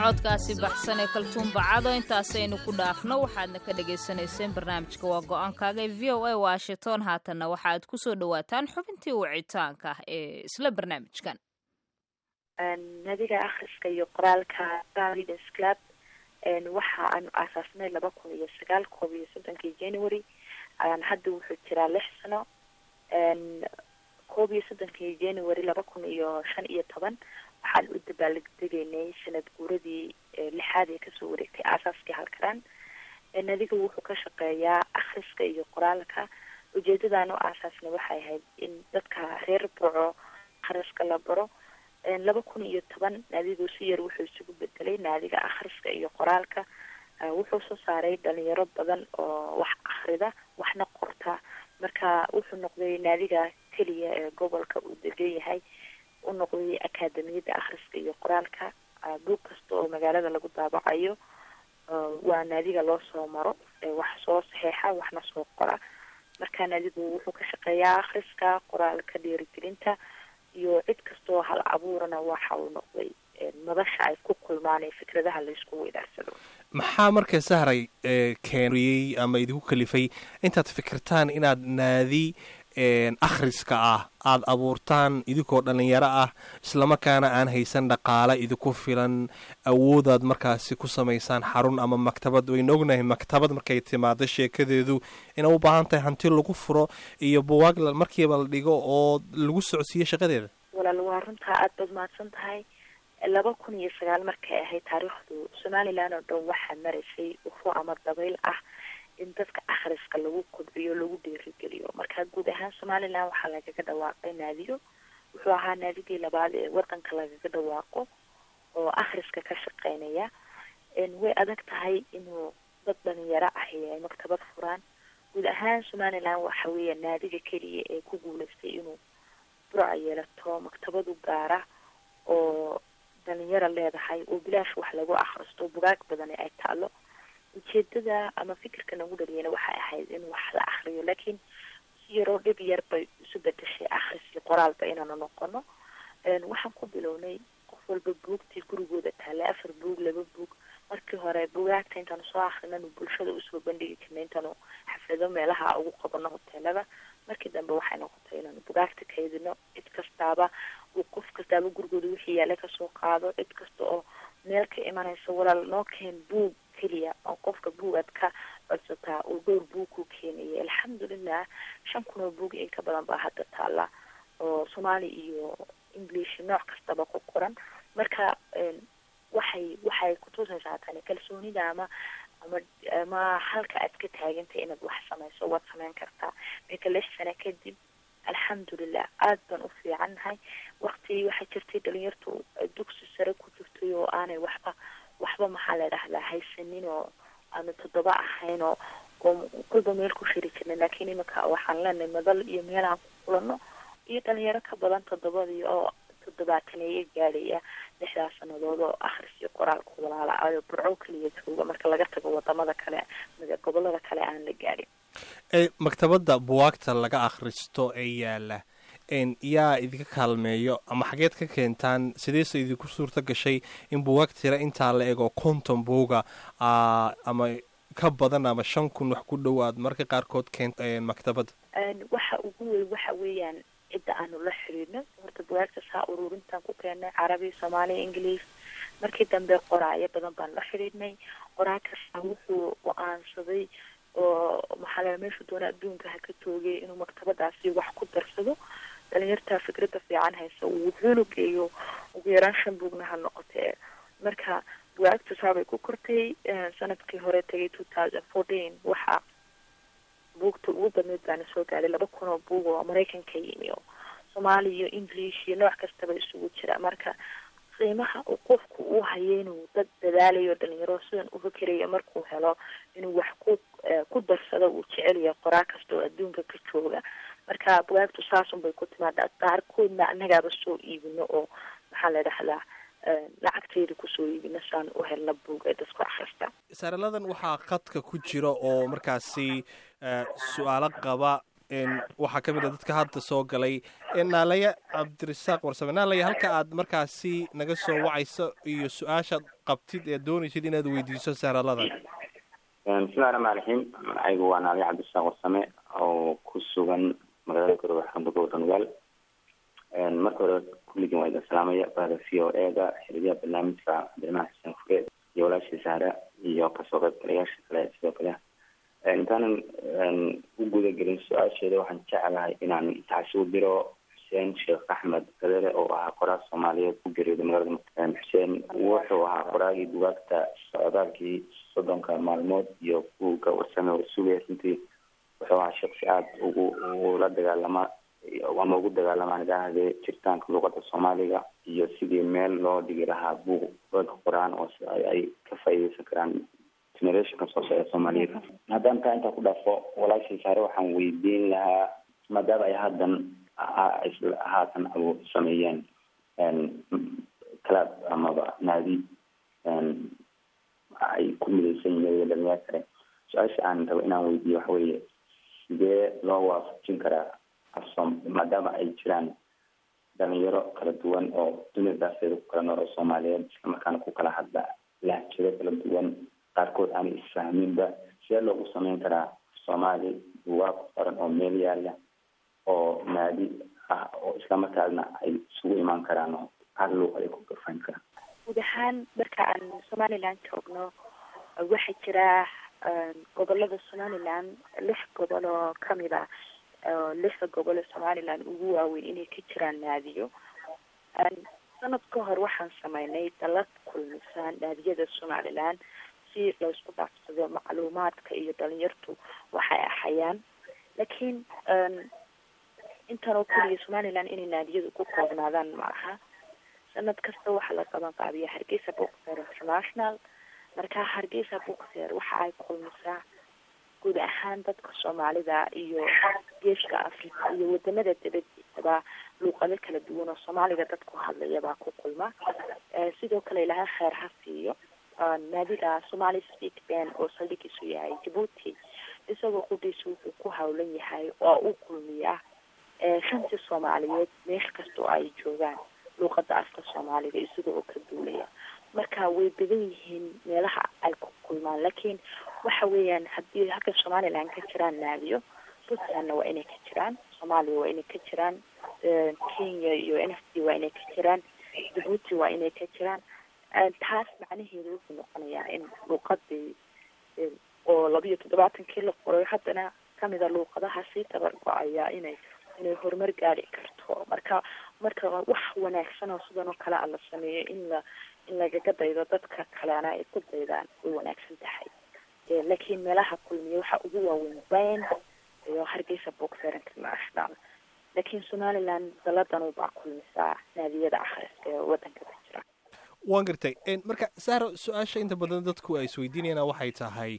codkaasi baxsan ee kaltuun bacado intaasaynu ku dhaafno waxaadna ka dhagaysanayseen barnaamijka waa go-aankaaga ee v o a washington haatanna waxaaad ku soo dhowaataan xubintii wicitaanka ah ee isla barnaamijkan nadiga akhriska iyo qoraalka readers club waxa aanu aasaasnay laba kun iyo sagaal koob iyo soddonkii january hadda wuxuu jiraa lix sano koob iyo soddonkii january laba kun iyo shan iyo toban waxaan u dabaaldegaynay sanad guuradii lixaad ee kasoo wareegtay aasaaskii halkaraan nadiga wuxuu ka shaqeeyaa akhriska iyo qoraalka ujeedadaan u aasaasnay waxay ahayd in dadka reer boco akhriska la baro laba kun iyo toban naadigu si yar wuxuu isugu bedelay naadiga akhriska iyo qoraalka wuxuu soo saaray dhalinyaro badan oo wax akhrida waxna qorta marka wuxuu noqday naadiga keliya ee gobolka uu degan yahay u noqday akaademiyadda akhriska iyo qoraalka buug kasta oo magaalada lagu daabacayo waa naadiga loo soo maro wax soo saxeexa waxna soo qora marka naadigu wuxuu ka shaqeeyaa akhriska qoraalka dhiirigelinta iyo cid kastaoo hal abuurana waxa uu noqday madasha ay ku kulmaan ee fikradaha laysku weydaarsado maxaa marka sahray keeniyey ama idinku kalifay intaad fikirtaan inaad naadi akhriska ah aada abuurtaan idinkoo dhalinyaro ah islamarkaana aan haysan dhaqaale idinku filan awoodaad markaasi ku samaysaan xarun ama maktabad waynu ognahay maktabad markay timaado sheekadeedu inay u baahan tahay hanti lagu furo iyo buwaag markiiba la dhigo oo lagu socodsiiyo shaqadeeda walaal waa runtaa aada baad mahadsan tahay laba kun iyo sagaal markay ahayd taariikhdu somalilan oo dhan waxaa maraysay ufo ama dabayl ah in dadka akhriska lagu kobciyo lagu dhiirigeliyo marka guud ahaan somalilan waxaa lagaga dhawaaqay naadiyo wuxuu ahaa naadigii labaad ee wadanka lagaga dhawaaqo oo akhriska ka shaqeynaya way adag tahay inuu dad dhalinyaro ahi ay maktabad furaan guud ahaan somalilan waxa weeya naadiga keliya ee ku guuleystay inuu burca yeelato maktabadu gaara oo dhalinyaro leedahay oo bilaash wax lagu akhristo bugaag badan ay taalo ujeedada ama fikirka nagu dhaliyana waxay ahayd in wax la akriyo laakiin si yaroo dhib yar bay isu bedeshay akhris iyo qoraalba inaanu noqono waxaan ku bilownay qof walba buugtii gurigooda taale afar buug laba buug markii hore bugaagta intaanu soo akrinanu bulshada usoo bandhigi jirna intaanu xaflado meelaha ugu qabano hoteelada markii dambe waxay noqotay inaanu bugaagta kaydino cid kastaaba uu qof kastaaba gurigooda wixii yaale kasoo qaado cid kasta oo meel ka imanaysa walaal noo keen buug keliya oo qofka buugaad ka codsataa uu dhowr buug ku keenaya alxamdulilah shan kun oo buug in ka badan baa hadda taala oo soomaali iyo english nooc kastaba ku qoran marka waxay waxay kutusaysaa tani kalsoonida ama ama ama halka aad ka taagantay inaad wax samayso waad samayn kartaa marka lix sano kadib alxamdulilah aada baan u fiicannahay wakti waxaa jirtay dhalinyartu dugsi sare ku jirtay oo aanay waxba waxba maxaa la dhahdaa haysanin oo aanu toddoba ahayn oo oo kulba meel ku shiri jirnay laakiin iminka waxaan leenahay madal iyo meel aan ku kulano iyo dhalinyaro ka badan toddobadii oo toddobaataneeyo gaadhaya lixdaas sanadood oo akhris iyo qoraalku walaala ayo burco keliya jooga marka laga tago wadamada kale gobolada kale aan la gaadhin maktabadda buwaagta laga akhristo ee yaala yaa idinka kaalmeeyo ama xageed ka keentaan sideese idinku suurta gashay in buwaag tira intaa la ego konton buuga ama ka badan ama shan kun wax ku dhowaad marka qaarkood keent maktabadda waxa ugu weyn waxa weeyaan cidda aanu la xiriirno horta bugaagtaas ha ururintaan ku keennay carabi soomaaliya ingiliis markii dambe qoraayo badan baan la xiriirnay qoraa kasta wuxuu go-aansaday oo maxaa meeshuu doona adduunka ha ka toogay inuu maktabadaasi wax ku darsado dhalinyartaa fikradda fiican haysa uu wuxuuna geeyo ugu yaraan shan buugna ha noqotee marka bugaagta saabay ku kortay sanadkii hore tagay two thousand fourteen waxaa buugta ugu badneyd baana soo gaadhay laba kun oo buug oo maraykanka yimi oo soomaali iyo english iyo nooc kastaba isugu jira marka qiimaha uu qofku uu hayo inuu dad dadaalayo dhalinyaro sidan u fikerayo markuu helo inuu wax ku ku darsado uu jecelyahay qoraa kasta oo adduunka ka jooga marka bugaagtu saasun bay ku timaadaa qaarkoodna annagaaba soo iibino oo maxaa la dhahdaa lacagteeda kusoo iibino saan u helna buug ee dadku akhristaan saaraladan waxaa khadka ku jira oo markaasi su-aalo qaba waxaa ka mid a dadka hadda soo galay naalaya cabdirasaaq warsame naalaya halka aad markaasi naga soo wacayso iyo su-aashaad qabtid ee doonaysid inaad weydiiso sahraladan bismillahi raxmaan raxiim magacaygu waa naalaya cabdirasaaq warsame oo ku sugan magaalada garowe xarunta gobolka nugaal marka hore kulligin waa idin salaamaya bahda v o e-da xiriyaha barnaamijka cabdiraxmaan xuseen fure iyo walaashii sahra iyo kasoo qaybgalayaasha kale sidoo kale intaanan u guda gelin su-aasheeda waxaan jeclahay inaan taasi u diro xuseen sheekh axmed kadere oo ahaa qoraal soomaaliyeed ku geeriyooday magaalada muqdisho xuseen wuxuu ahaa qoraagii bugaagta socdaalkii soddonka maalmood iyo buugga warsame oo sugaya runtii wuxuu ahaa shaksi aada ugu ula dagaalama ama ugu dagaalamaan idhaahdee jiritaanka luuqada soomaaliga iyo sidii meel loo dhigi lahaa buug rag qoraan oo ay ka faa'iideysan karaan generationka soo socda soomaaliyeed haddaan taa intaa ku dhaafo walaashii saare waxaan weydiin lahaa maadaama ay haddan haatan abu sameeyeen club amaba naadi ay ku midaysan yihiin dhalinyaro kale su-aasha aan rabo inaan weydiiyo waxa weeye sidee loo waafajin karaa afsom maadaama ay jiraan dhalinyaro kala duwan oo dunida daafeeda ku kala nool oo soomaaliyeed islamarkaana ku kala hadla lahjado kala duwan qaarkood aanay isfahminba sidee loogu sameyn karaa soomaali buugaag ku qoran oo meel yaala oo naadi ah oo islamarkaasna ay isugu imaan karaan oo hal luuq ay ku garfan karaan guud ahaan marka aan somaliland joogno waxaa jira gobolada somaliland lix gobol oo kamid ah lixda gobol ee somaliland ugu waaweyn inay ka jiraan naadiyo sanad ka hor waxaan sameynay dalad kulmisaan naadiyada somaliland si laysku dhaafsado macluumaadka iyo dhalinyartu waxay ahayaan laakiin intan oo keliya somaliland inay naadiyadu ku koobnaadaan maaha sanad kasta waxaa la qaban qaabiya hargeysa bookfair international marka hargeysa bookfair waxa ay kulmisaa guud ahaan dadka soomaalida iyo geeska africa iyo wadamada dabadiisaba luuqado kala duwan oo soomaaliga dadku hadlayabaa ku kulma sidoo kale ilaha kheer ha siiyo naadiga somali speak ban oo saldhigiisu yahay djibuuti isagoo qudhiisa wuxuu ku hawlan yahay oo u kulmiya shantii soomaaliyeed meel kastoo ay joogaan luuqada afka soomaaliga isaga oo ka duulaya marka way badan yihiin meelaha ay ku kulmaan laakiin waxa weeyaan haddii halka somaliland ka jiraan naadiyo puntlandna waa inay ka jiraan soomaaliya waa inay ka jiraan kenya iyo n f d waa inay ka jiraan djibuuti waa inay ka jiraan taas macnaheedu wuxuu noqonayaa in luuqadii oo labiyo toddobaatankii la qoray haddana kamida luuqadaha sii tabar go-aya inay inay horumar gaari karto marka marka wax wanaagsan oo sidan oo kale a la sameeyo in la in lagaga daydo dadka kalena ay ku daydaan way wanaagsan tahay laakiin meelaha kulmiya waxa ugu waaweyn bayn iyo hargeysa bookfair international laakiin somaliland daladan baa kulmisaa naadiyada akhriska ee wadanka ka jira waan gartay marka sahro su-aasha inta badan dadku ay isweydiinayaan waxay tahay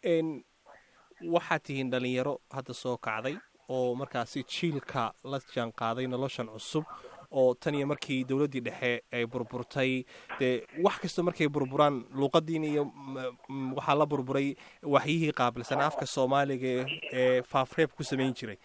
waxaad tihiin dhalinyaro hadda soo kacday oo markaasi jiilka la jaan qaaday noloshan cusub oo tan iyo markii dowladdii dhexe ay burburtay dee wax kasta markay burburaan luuqadiina iyo waxaa la burburay waxyihii qaabilsanaa afka soomaaliga ee faafreeb ku samayn jiray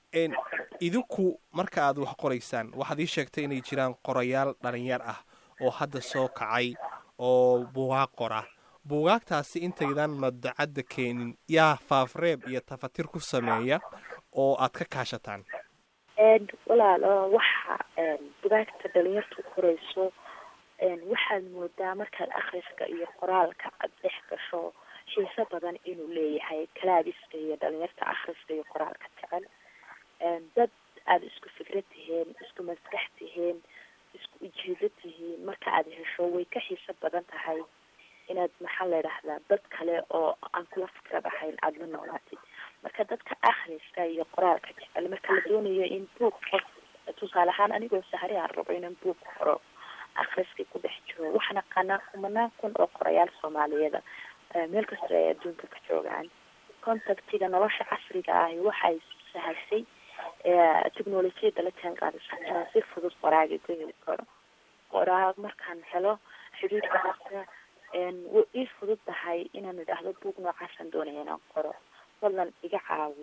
idinku marka aad wax qoraysaan waxaad ii sheegtay inay jiraan qorayaal dhalinyar ah oo hadda soo kacay oo buugaag qora buugaagtaasi intaydan madacadda keenin yaa faafreeb iyo tafatir ku sameeya oo aad ka kaashataan walaalo waxa bugaagta dhalinyartu qorayso waxaad moodaa markaad akhriska iyo qoraalka aad dhex gasho xiiso badan inuu leeyahay kalaabiska iyo dhalinyarta akhriska iyo qoraalka jecel dad aada isku fikrad tihiin isku maskax tihiin isku ujeedo tihiin marka aad hesho way ka xiiso badan tahay inaad maxaa la idhahdaa dad kale oo aan kula fikrad ahayn aada la noolaatid marka dadka akhriska iyo qoraalka jecel marka la doonayo in buug qof tusaale ahaan anigoo sahri aan rabo inaan buug qoro akhriskii ku dhex jiro waxaan aqaanaa kumanaan kun oo qorayaal soomaaliyeeda meel kasta ay adduunka ka joogaan contactiga nolosha casriga ahi waxay sahashay technolojiyada la jaan qaadaysa inaan si fudud qoraaga ku heli karo qoraag markaan helo xidhiidhka kasta way ii fudud tahay inaan idhaahdo buug noocaasaan doonaya inaan qoro fadlan iga caawi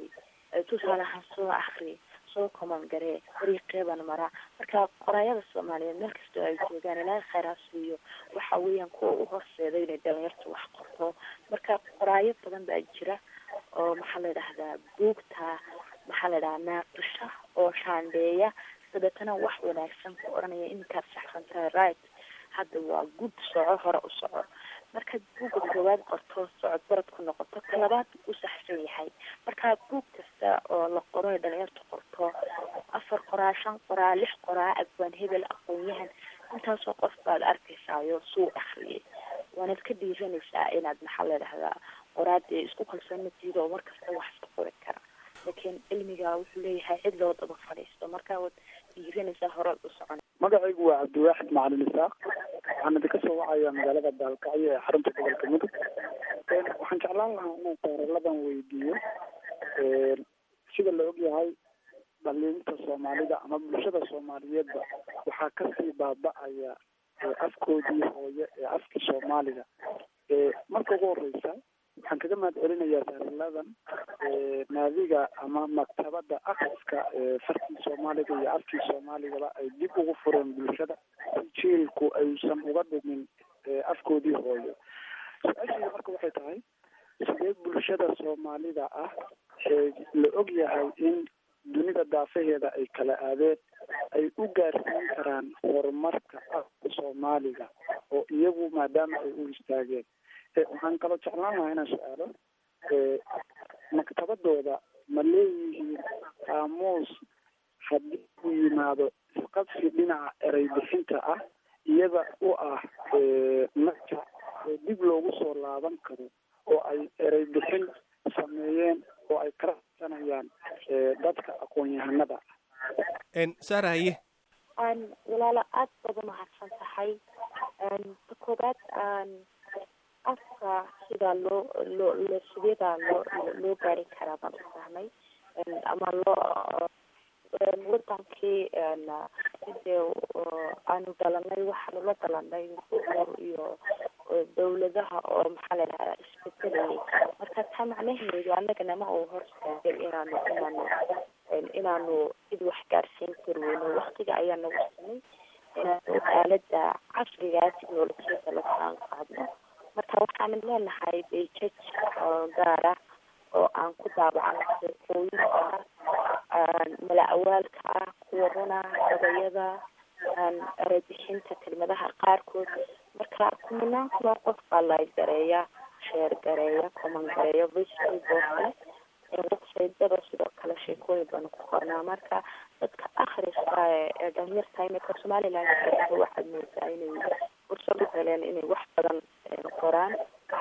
tusaale ahaan soo akri soo common garee dariiqeeban maraa marka qoraayada soomaaliyeed meel kastoo ay joogaan ilaahay kheyraa siiyo waxa weeyaan kuwa u horseeda inay dhalinyartu wax qorto marka qoraayo badan baa jira oo maxaa la yidhahdaa buugta maxaa la yidhahdaa naaqisha oo shaandheeya dabeetana wax wanaagsan ku odhanaya iminkaad saxsan tahay right hadda waa gud soco hore u soco markaad buugga koowaad qorto socod barad ku noqoto ka labaad u saxsan yahay marka buug kasta oo la qoro ay dhalinyartu qorto afar qoraa shan qoraa lix qoraa abwaan hebel aqoon-yahan intaasoo qof baad arkaysaayo suu akriyay waanaad ka dhiiranaysaa inaad maxaa la yidhahdaa qoraadee isku kalsoon matiid oo mar kasta wax iska qori kara laakiin cilmiga wuxuu leeyahay cid loo daba fadhiisto marka waad dhiiranaysaa horaad u socon magacaygu waa cabdiwaaxid macalin isaaq waxaan idinka soo wacayaa magaalada baalkacyo ee xarunta gobolka mudug waxaan jeclaan lahaa inaan saaraladan weydiiyo sida la ogyahay dhaliinta soomaalida ama bulshada soomaaliyeedba waxaa kasii baaba-aya afkoodii hooye ee afkii soomaaliga marka ugu horeysa waxaan kaga mahad celinayaa saaraladan naadiga ama maktabada akriska farkii soomaaliga iyo afkii soomaaligaba ay dib ugu fureen bulshada si jiilku aysan uga dhumin afkoodii hooyo su-aashayda marka waxay tahay sidee bulshada soomaalida ah ee la og yahay in dunida daafaheeda ay kala aadeen ay u gaarsiin karaan horumarka afka soomaaliga oo iyagu maadaama ay u istaageen waxaan kaloo jeclaan lahaa inaan su-aalo maktabadooda ma leeyihiin qaamuus haddii uu yimaado isqabsi dhinaca erey bixinta ah iyada u ah naja oo dib loogu soo laaban karo oo ay erey bixin sameeyeen oo ay kala hadsanayaan dadka aqoon-yahanada saara haye walaalo aada baad umahadsan tahay ta koobaad afka sidaa loo loo loo sideedaa loo loo gaari karaa baan u fahmay ama loo wadankii sidee aanu dhalanay waxaanu la dhalanay buur iyo dawladaha oo maxaa la yidhahdaa isbedelayay marka taa macnaheedu annagana ma uu horstaagay inaanu inaanu inaanu cid wax gaarsiin kari weyno waktiga ayaa nagu samay inaanu aalada casrigaa technolojiyada la saan qaadno marka waxaanu leenahay bejaj gaara oo aan ku daabacno sheekooyinka mala awaalka ah kuwa runa gabayada erebixinta kelmadaha qaarkood marka kumanaan kunoo qof baa layd gareeya sheer gareeya coman gareeya facebook oo kale websitedada sidoo kale sheekooyin baanu ku qornaa marka dadka akhriska ee dhalinyarta imika somaliland waxaad moodaa inay fursad u heleen inay wax badan qoraan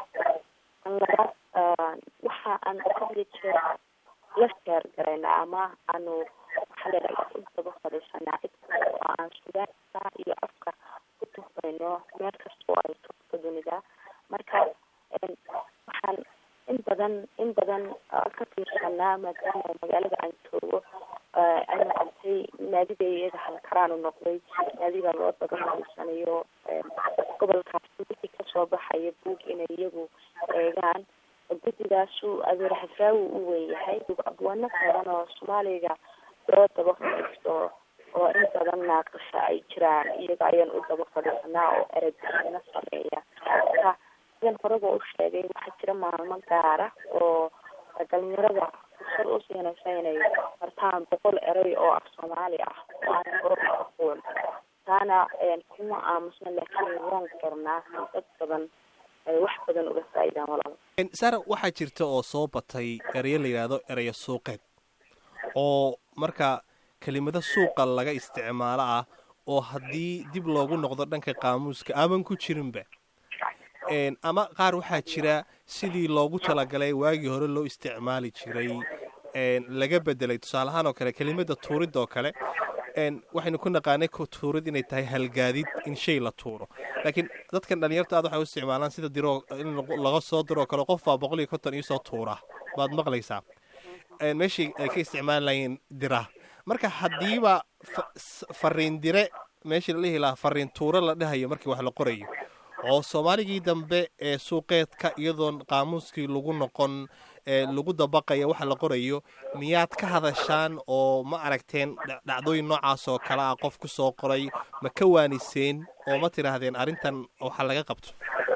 labaad waxa aan hadli jeer la sheer garayna ama aanu maxaa ladhaha u daba fadhiisanaa cid kasta oo aan sugaanka iyo afka ku tuhmayno meel kasta oo ay togto dunida marka waxaan in badan in badan ka fiirsanaa maadaama magaalada aan joogo ay noqotay naadiga iyaga halkaraanu noqday naadiga loo daba fadhiisanayo gobolkaas wixii kasoo baxaya buug inay iyagu eegaan guddigaasu adeer xafaawi u weynyahay abwaano badan oo soomaaliga loo daba fadhiisto oo in badan naaqasha ay jiraan iyaga ayaan u daba fadhiisanaa oo erebixino sameeya marka sidan horeba u sheegay waxaa jira maalmo gaara oo dhalinyarada fursad u siinaysa inay bartaan boqol erey oo af soomaali ah oo aan hore u aqoon taana kuma aamusna laakiin waan qornaa si dad badan ay wax badan uga faa'iidaan walaal saara waxaa jirta oo soo batay ereyo la yidhaahdo ereyo suuqeed oo marka kelimado suuqa laga isticmaalo ah oo haddii dib loogu noqdo dhanka qaamuuska aaban ku jirinba ama qaar waxaa jira sidii loogu talagalay waagii hore loo isticmaali jiray laga bedelay tusaale ahaan oo kale kelimada tuurid oo kale waxaynu ku naqaanay tuurid inay tahay halgaadid in shay la tuuro laakiin dadkan dhalinyarta aad waxay u isticmaalaan sida diroo in laga soo diroo kale qof baa boqol iyo konton iisoo tuura baad maqlaysaa meeshii ay ka isticmaali lahayn dira marka haddiiba fariin dire meeshii la dhihi lahaa fariin tuuro la dhahayo markii wax la qorayo oo soomaaligii dambe ee suuqeedka iyadoon qaamuuskii lagu noqon ee lagu dabaqaya waxa la qorayo miyaad ka hadashaan oo ma aragteen dha- dhacdooyin noocaas oo kale ah qof ku soo qoray ma ka waaniseen oo ma tidhaahdeen arrintan waxa laga qabto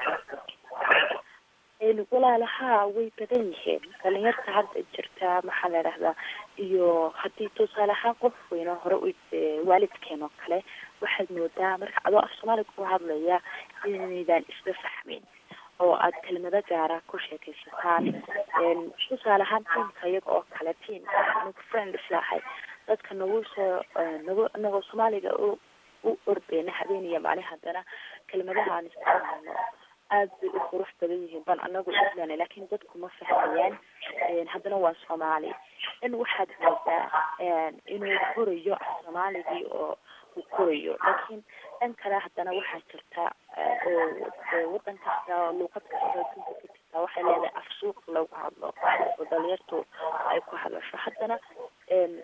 Een, walaalaha way badan yihiin dhalinyarta hadda jirta maxaa la dhahdaa iyo haddii tusaale ahaan qof weyn oo hore u ee, waalidkeen oo kale waxaad moodaa marka adoo af soomaaliga ku hadlaya inaydaan isla fahmin oo aad kelmado gaara ku sheekaysataan Een, tusaale ahaan tiimka iyaga oo kale tiim anigu friend islahay dadka nagu soo ee, nagu inagoo soomaaliga u u ordeyna habeen iyo maalin haddana kelmadaha aan isticmaalno aad bay u qurux badan yihiin ban anagu islan laakiin dadku ma fahmayaan Een, haddana waa soomaali in waxaad moodaa een, inuu korayo af soomaaligii oo uu korayo laakiin dhan kale haddana waxaa jirta ee, oo ee, wadan kasta oo luuqad kasta oo adduunka ka jirta waxay leedahay af suuq lagu hadlo oo dhalinyartu ay ku hadlasho haddana een,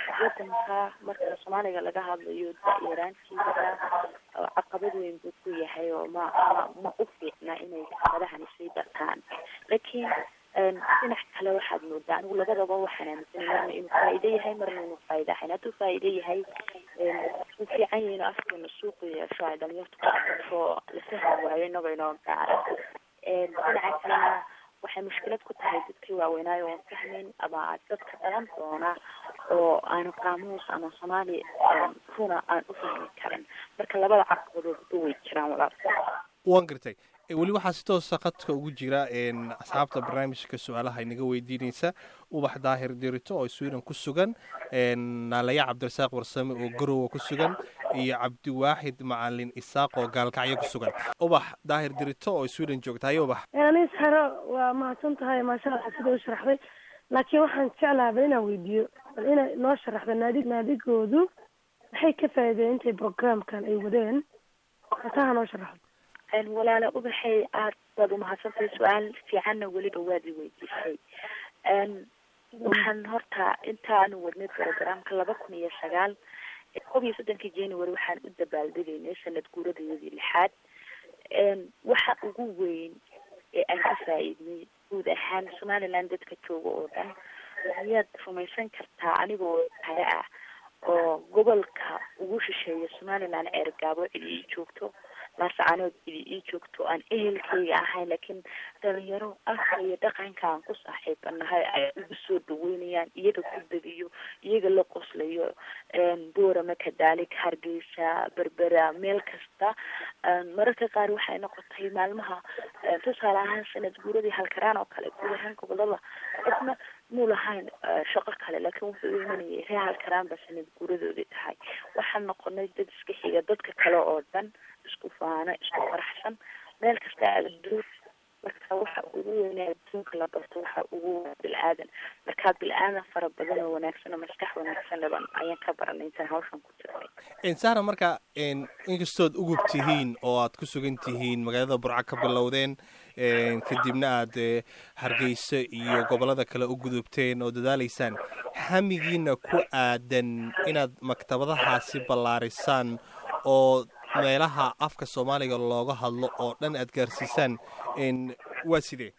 wadanka marka soomaaliga laga hadlayo da-yaraantiisa oo caqabad weyn buu ku yahay oo ma ma ma u fiicna inay kelmadahani sii bartaan laakiin een, dhinac kale waxaad moodaa anigu labadaba waxaan aaminsanay marna inuu faa'iido yahay marna inuu faa'iido ahayn hadduu faa'iido yahay een, wuu fiican yahay inuu afkeena suuqu yeesho ay dhalinyartu ku aqasho la fahmi waayo inagoo inoo gaara Een, dhinaca kalena waxay mushkilad ku tahay dadkii waaweynaayo oon fahmin ama dadka dhalan doona oo aan qaamuus ama soomaali een, runa aan u fahmi karin marka labada caqabadoodba way jiraan walaal waan gartay E, weli waxaa si toosa khadka ugu jira een, asxaabta barnaamijka su-aalaha inaga weydiinaysa ubax daahir dirito oo sweden ku sugan een, naalaya cabdirasaaq warsame oo garowa ku sugan iyo cabdiwaaxid macalin isaaq oo gaalkacyo ku sugan ubax daahir dirito oo sweden joogta haye ubax anis xero waa mahadsan tahay maasha allah sida u sharaxday laakiin waxaan jeclaha bal inaan weydiiyo bal inay noo sharaxdo naadig naadigoodu maxay ka faa'iideen intay programkan ay wadeen hataha noo sharaxdo Een, walaala ubaxay aad baad umahadsantahay su-aal fiicanna weliba waad i weydiisay Een, waxaan horta intaanu wadnay programka laba kun iyo sagaal koob iyo soddonkii january waxaan u dabaaldegaynay sanad guuradayadii lixaad Een, waxa ugu weyn ee aan ka faa'iidnay guud ahaan somaliland dadka jooga oo dhan miyaad rumaysan kartaa anigoo kale ah oo gobolka ugu shisheeya somaliland ceergaabo cidi ii joogto laascaanood cidi ii joogto aan ehelkayga ahayn laakiin dhalinyaro afka iyo dhaqanka aan ku saaxiibanahay ay igu soo dhaweynayaan iyaga ku degiyo iyaga la qoslayo een, boorama kadaalik hargeysa berbera meel kasta Een, mararka qaar waxay noqotay maalmaha een, tusaale ahaan sanad guuradii halkaraan oo kale guud ahaan gobolada qofna muu lahayn eh, shaqo kale laakiin wuxuu u imanayay ree halkaraan ba sanad guuradoodii tahay waxaan noqonay dad iska xiga dadka kale oo dhan isku faano isku faraxsan meel kasta aada duur marka waxa ugu weynaa adduunka la barto waxa ugu weyn bil-aadan marka bil-aadan fara badan oo wanaagsan oo maskax wanaagsan laban ayaan ka baranay intaan hawshan ku jirnay Een, sahra marka een, inkastood ugub tihiin oo aad ku sugan tihiin magaalada burca ka bilowdeen een, kadibna aad eh, hargeysa iyo gobolada kale u gudubteen oo dadaalaysaan hamigiina ku aadan inaad maktabadahaasi ballaarisaan oo meelaha afka soomaaliga looga hadlo oo dhan aad gaarsiisaan een, waa sidee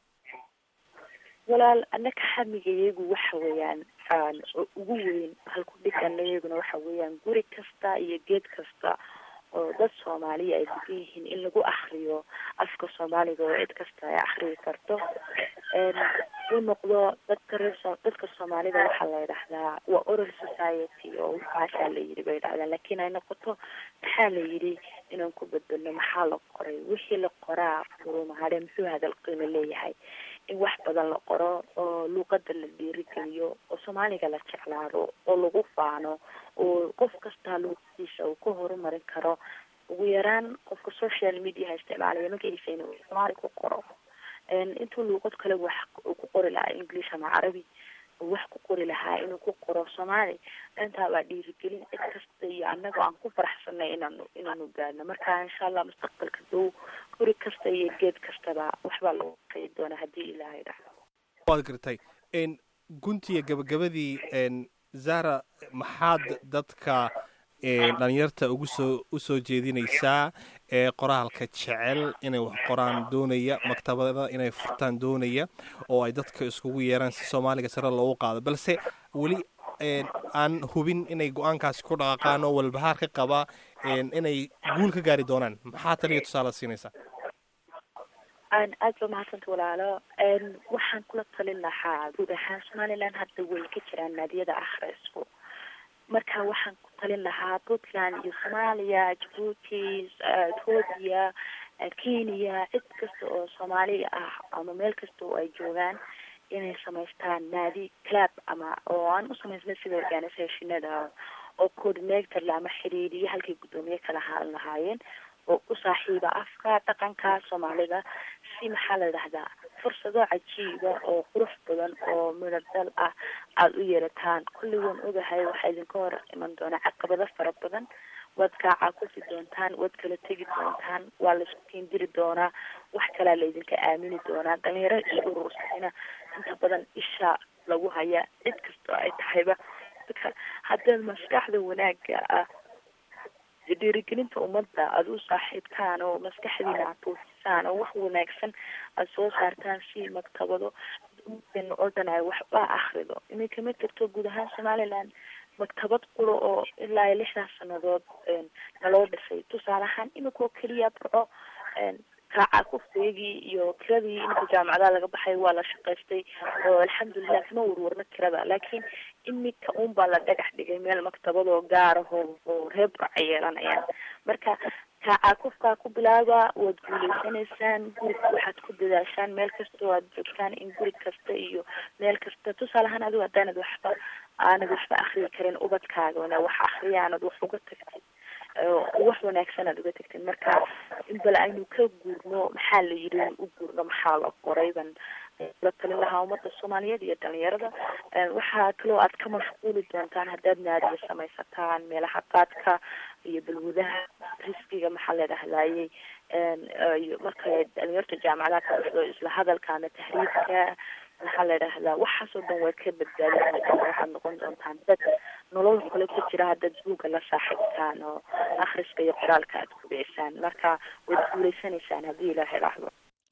walaal annaka xamiga iyagu waxa weeyaan aan oo ugu weyn halku dhigana iyaguna waxa weeyaan guri kasta iyo geed kasta oo dad soomaaliya ay degan yihiin in lagu akriyo afka soomaaliga oo cid kasta ay akriyi karto Een, uu noqdo dadka reer so- dadka soomaalida waxaa la yidhahdaa waa oral society oo waxaasaa la yidhi bay yidhahdaan laakiin ay noqoto maxaa la yidhi inaan ku beddelno maxaa la qoray wixii la qoraa furumahade muxuu hadal qiimo leeyahay in wax badan la qoro oo luuqada la dhiirigeliyo oo soomaaliga la jeclaado oo lagu faano oo qof kastaa luuqadiisa uu ka horumarin karo ugu yaraan qofka social mediaha isticmaalaya magaciisa inuu soomaali ku qoro Een, intuu luuqad kale wax uu ku qori lahaa english ama carabi uu wax ku qori lahaa inuu ku qoro soomaali dhantaa waa dhiirigelin cid kasta iyo annaga aan ku faraxsanay inaanu inaanu gaadhno marka insha allah mustaqbalka dow guri kasta iyo geed kastaba waxbaa lagu qeyi doonaa haddii ilaahay dhacdo waad gartay een, guntiga gabagabadii een, zahra maxaad dadka dhalinyarta ugu soo usoo jeedinaysaa ee qoraalka jecel inay wax qoraan doonaya maktabada inay furtaan doonaya oo ay dadka iskugu yeeraan si soomaaliga sare loogu qaado balse weli aan hubin inay go-aankaasi ku dhaqaaqaan oo walbahaar ka qaba inay guul ka gaari doonaan maxaa taliya tusaale siinaysaa aad ba mahadsanta walaalo waxaan kula talin lahaa guud ahaan somaliland hadda way ka jiraan naadiyada akhrisku marka waxaan ku talin lahaa puntland iyo soomaaliya jabuuti ethoopia kenya cid kasta oo soomaali ah ama meel kasta oo ay joogaan inay samaystaan naadi clab ama oo aan u samaysna sida organisationada oo coordinator ama xiriiriye halkay guddoomiye kala haan lahaayeen oo u saaxiiba afka dhaqanka soomaalida si maxaa la dhahdaa fursado cajiiba oo qurux badan oo midhodal ah aada u yeelataan kulli waan ogahay waxaa idinka hor iman doona caqabado fara badan waad kaacaa kufi doontaan waad kala tegi doontaan waa laisku keendiri doonaa wax kalaa laydinka aamini doonaa dhalinyaro is urursayna inta badan isha lagu haya cid kastoo ay tahayba dadka haddaad maskaxda wanaaga ah dhiirigelinta ummadda aada u saaxiibtaan oo maskaxdiina aad tuusisaan oo wax wanaagsan aada soo saartaan si maktabado ummaddeena oo dhan ay waxba akrido iminka ma jirto guud ahaan somaliland maktabad quro oo ilaa iyo lixdaas sanadood naloo dhisay tusaale ahaan imika oo keliya burco kaaca kufteegii iyo kiradii iminka jaamacadaha laga baxay waa la shaqaystay oo alxamdulilah kama warwarno kirada laakiin imika un baa la dhagax dhigay meel maktabadoo gaaraho oo reer burca yeelanayaan marka kaaca kufkaa ku bilaaba waad guuleysanaysaan guriga waxaad ku dadaashaan meel kastoo aad joogtaan in guri kasta iyo meel kasta tusaale ahaan adigo haddaanad waxba aanad waxba akriyi karin ubadkaagana wax akriya aanad wax uga tagtid wax wanaagsan aad uga tagtid marka in bal aynu ka guurno maxaa la yiri u guurno maxaa la qoray ban la talin lahaa ummadda soomaaliyeed iyo dhalinyarada waxaa kaloo aad ka mashquuli doontaan haddaad naadiya samaysataan meelaha qaadka iyo balwadaha riskiga maxaa la dhahdaayey marka dhalinyarta jaamacadaha ka dhasdo isla hadalka ama tahriibka maxaa la dhahdaa waxaasoo dhan waad ka badbaadin waxaad noqon doontaan dad nolol kale ku jira haddaad buugga la saaxiibtaan oo akhriska iyo qoraalka aad ku dhicisaan marka waad guuleysanaysaan haddii ilaahay raxdo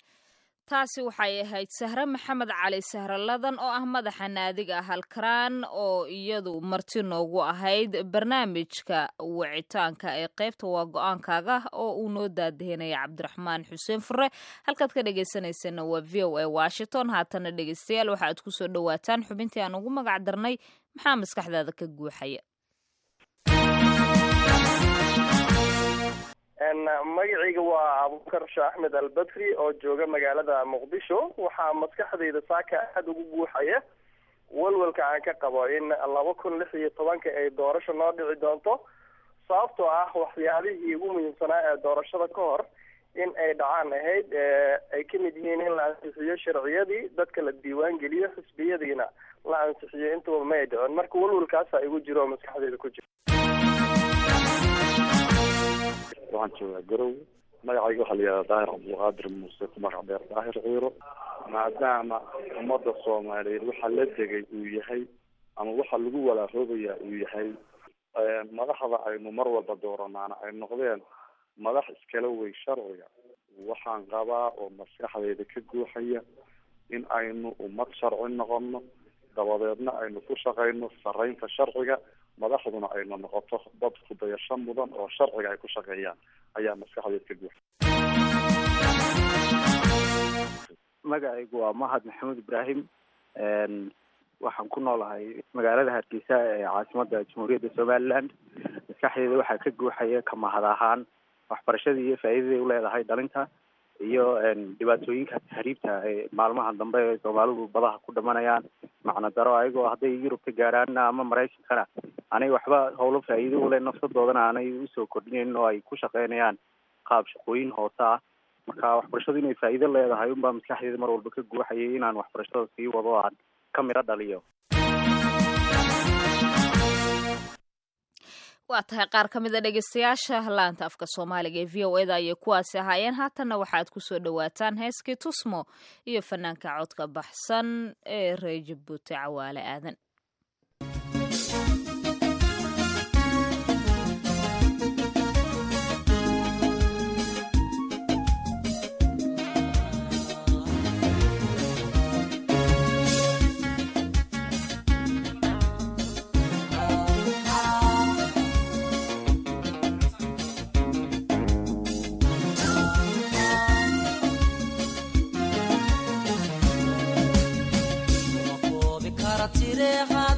taasi waxay ahayd sahre maxamed cali sahraladan oo ah madaxa naadiga halkaraan oo iyadu marti noogu ahayd barnaamijka wicitaanka ee qaybta waa go-aankaaga oo uu noo daadahinaya cabdiraxmaan xuseen fure halkaad ka dhegeysaneysana waa v o a washington haatana dhegeystayaal waxa aad kusoo dhawaataan xubintii aan ugu magac darnay maxaa maskaxdaada ka guuxaya magacayga waa abubakar shah axmed albadri oo jooga magaalada muqdisho waxaa maskaxdayda saaka aada ugu guuxaya walwalka aan ka qabo in laba kun lix iyo tobanka ay doorasho noo dhici doonto sababtoo ah waxyaalihii ugu muhiimsanaa ee doorashada ka hor in ay dhacaan ahayd ay ka mid yihiin in la ansixiyo sharciyadii dadka la diiwaan geliyo xisbiyadiina la ansixiyo intuba ma ay dhicin marka walwalkaasa igu jiro oo maskaxdayda ku jiro waxaan joogaa garow magacayga waxaa la yihahdaa daahir cabdulqaadir muuse ku magac dheer daahir ciiro maadaama ummadda soomaaliyeed waxa la degay uu yahay ama waxa lagu walaaroobaya uu yahay madaxda aynu mar walba dooranaana ay noqdeen madax iskala wey sharciga waxaan qabaa oo maskaxdayda ka guuxaya in aynu ummad sharci noqono dabadeedna aynu ku shaqayno saraynta sharciga madaxduna aynu noqoto dad kudayasho mudan oo sharciga ay ku shaqeeyaan ayaa maskaxdeed ka guuxa magacaygu waa mahad maxamuud ibraahim waxaan ku noolahay magaalada hargeysa ee caasimada jamhuuriyadda somaliland maskaxdeeda waxaa ka guuxaya ka mahad ahaan waxbarashadii iyo faa'iidaday uleedahay dhalinta iyo dhibaatooyinka tahriibta ee maalmaha dambe ee soomaalidu badaha ku dhamanayaan macno daro ayagoo hadday yurub ka gaaraan ama maraykankana anay waxba howlo faa'iido ule nafsadoodana aanay usoo kordhinayn oo ay ku shaqeynayaan qaab shaqooyin hoose ah marka waxbarashadu inay faa'iido leedahay unbaa maskaxdeeda mar walba ka guuxayay inaan waxbarashada sii wado aan ka midho dhaliyo waa tahay qaar ka mid a dhegeystayaasha laanta afka soomaaliga ee v o eda ayay kuwaasi ahaayeen haatanna waxaad kusoo dhawaataan heeskii tusmo iyo fanaanka codka baxsan ee reer jabuuti cawaale aadan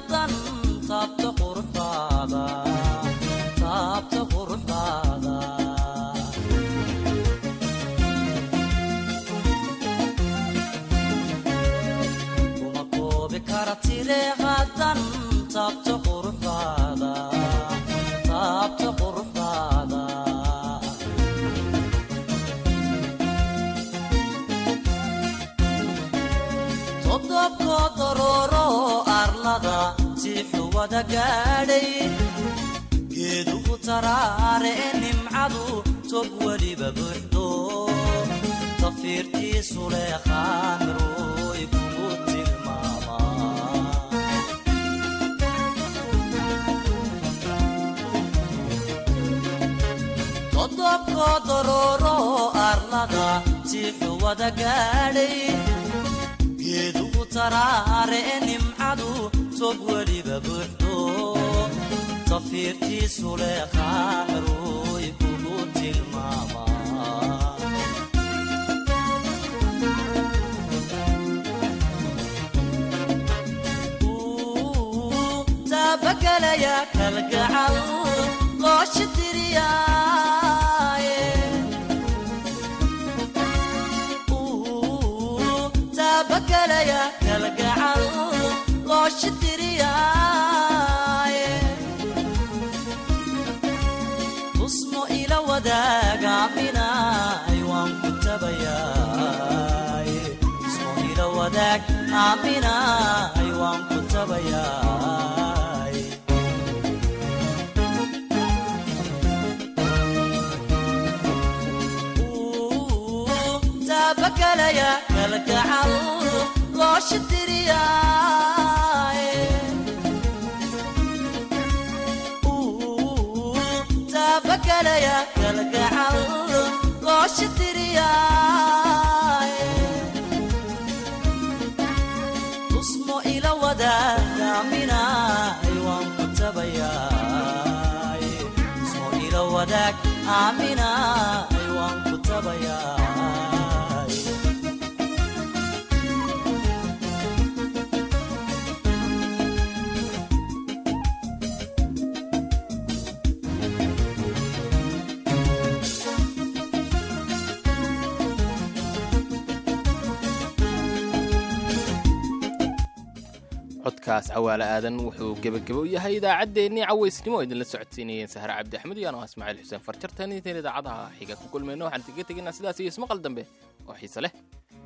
haddan taabta quruxdaada taabta quruxdaada kuma koobi kara tire haddan taabta quruxdaada taabta quruxdaada todobko dorooro arlada siixuwada gaadhay geedugu taraare e nimcadu tog weliba buuxdo tafiirtiisu leeqaan ruuy kugu tilmaamaa todobko dorooro arlada siixuwada gaadhay geedugu taraare e nimcadu tog weliba buuxdo tafiirtiisu leeqaan ruuy kugu tilmaamaa taabagelaya kalgacal qoosha tiriyaaye taabagelaya kalgacal qoosha tiriyaaye tusmo ila wadaagaminay waan ku tabayaaye tusmo ila wadaag aaminay waan ku tabayaaye taabagelaya kalgacal qoosha tiriyaaye taabagelaya kalgacal qoosha tiriyaaye tusmo ila wadaagaminay waan ku tabayaaye tusmo ila wadaag aaminay waan ku tabayaaye codkaas cawaale aadan wuxuu gebagabo u yahay idaacaddeenii cawaysnimo oo idinla socodsiinayeen sahre cabdi axmed iyo anoo ismaaciil xuseen farjartan intayn idaacadaha xiga ku kulmayno waxaan kaga tegaynaa sidaas iyo ismaqal dambe oo xiise leh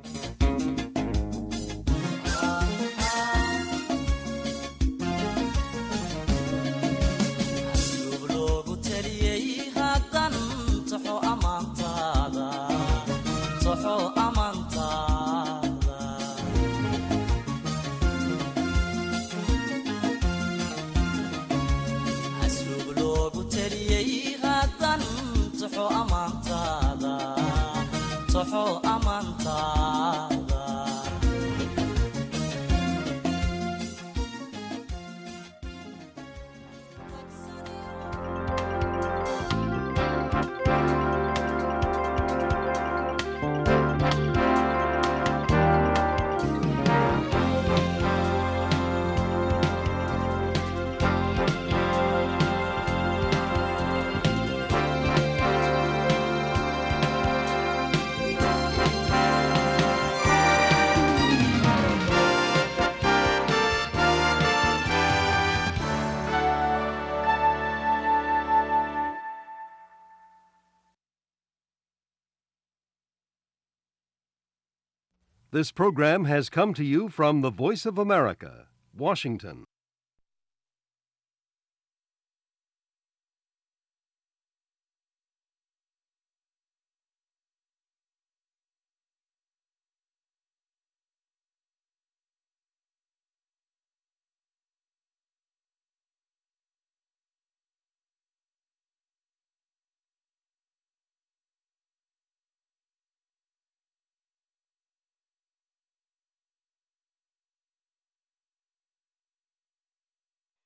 asluub loogu taliyey haddan toxo ammaantaada toxo ammaantaada asluub loogu taliyey haddan toxo ammaantaada toxo ammaantaada This program has come to you from the Voice of America, Washington.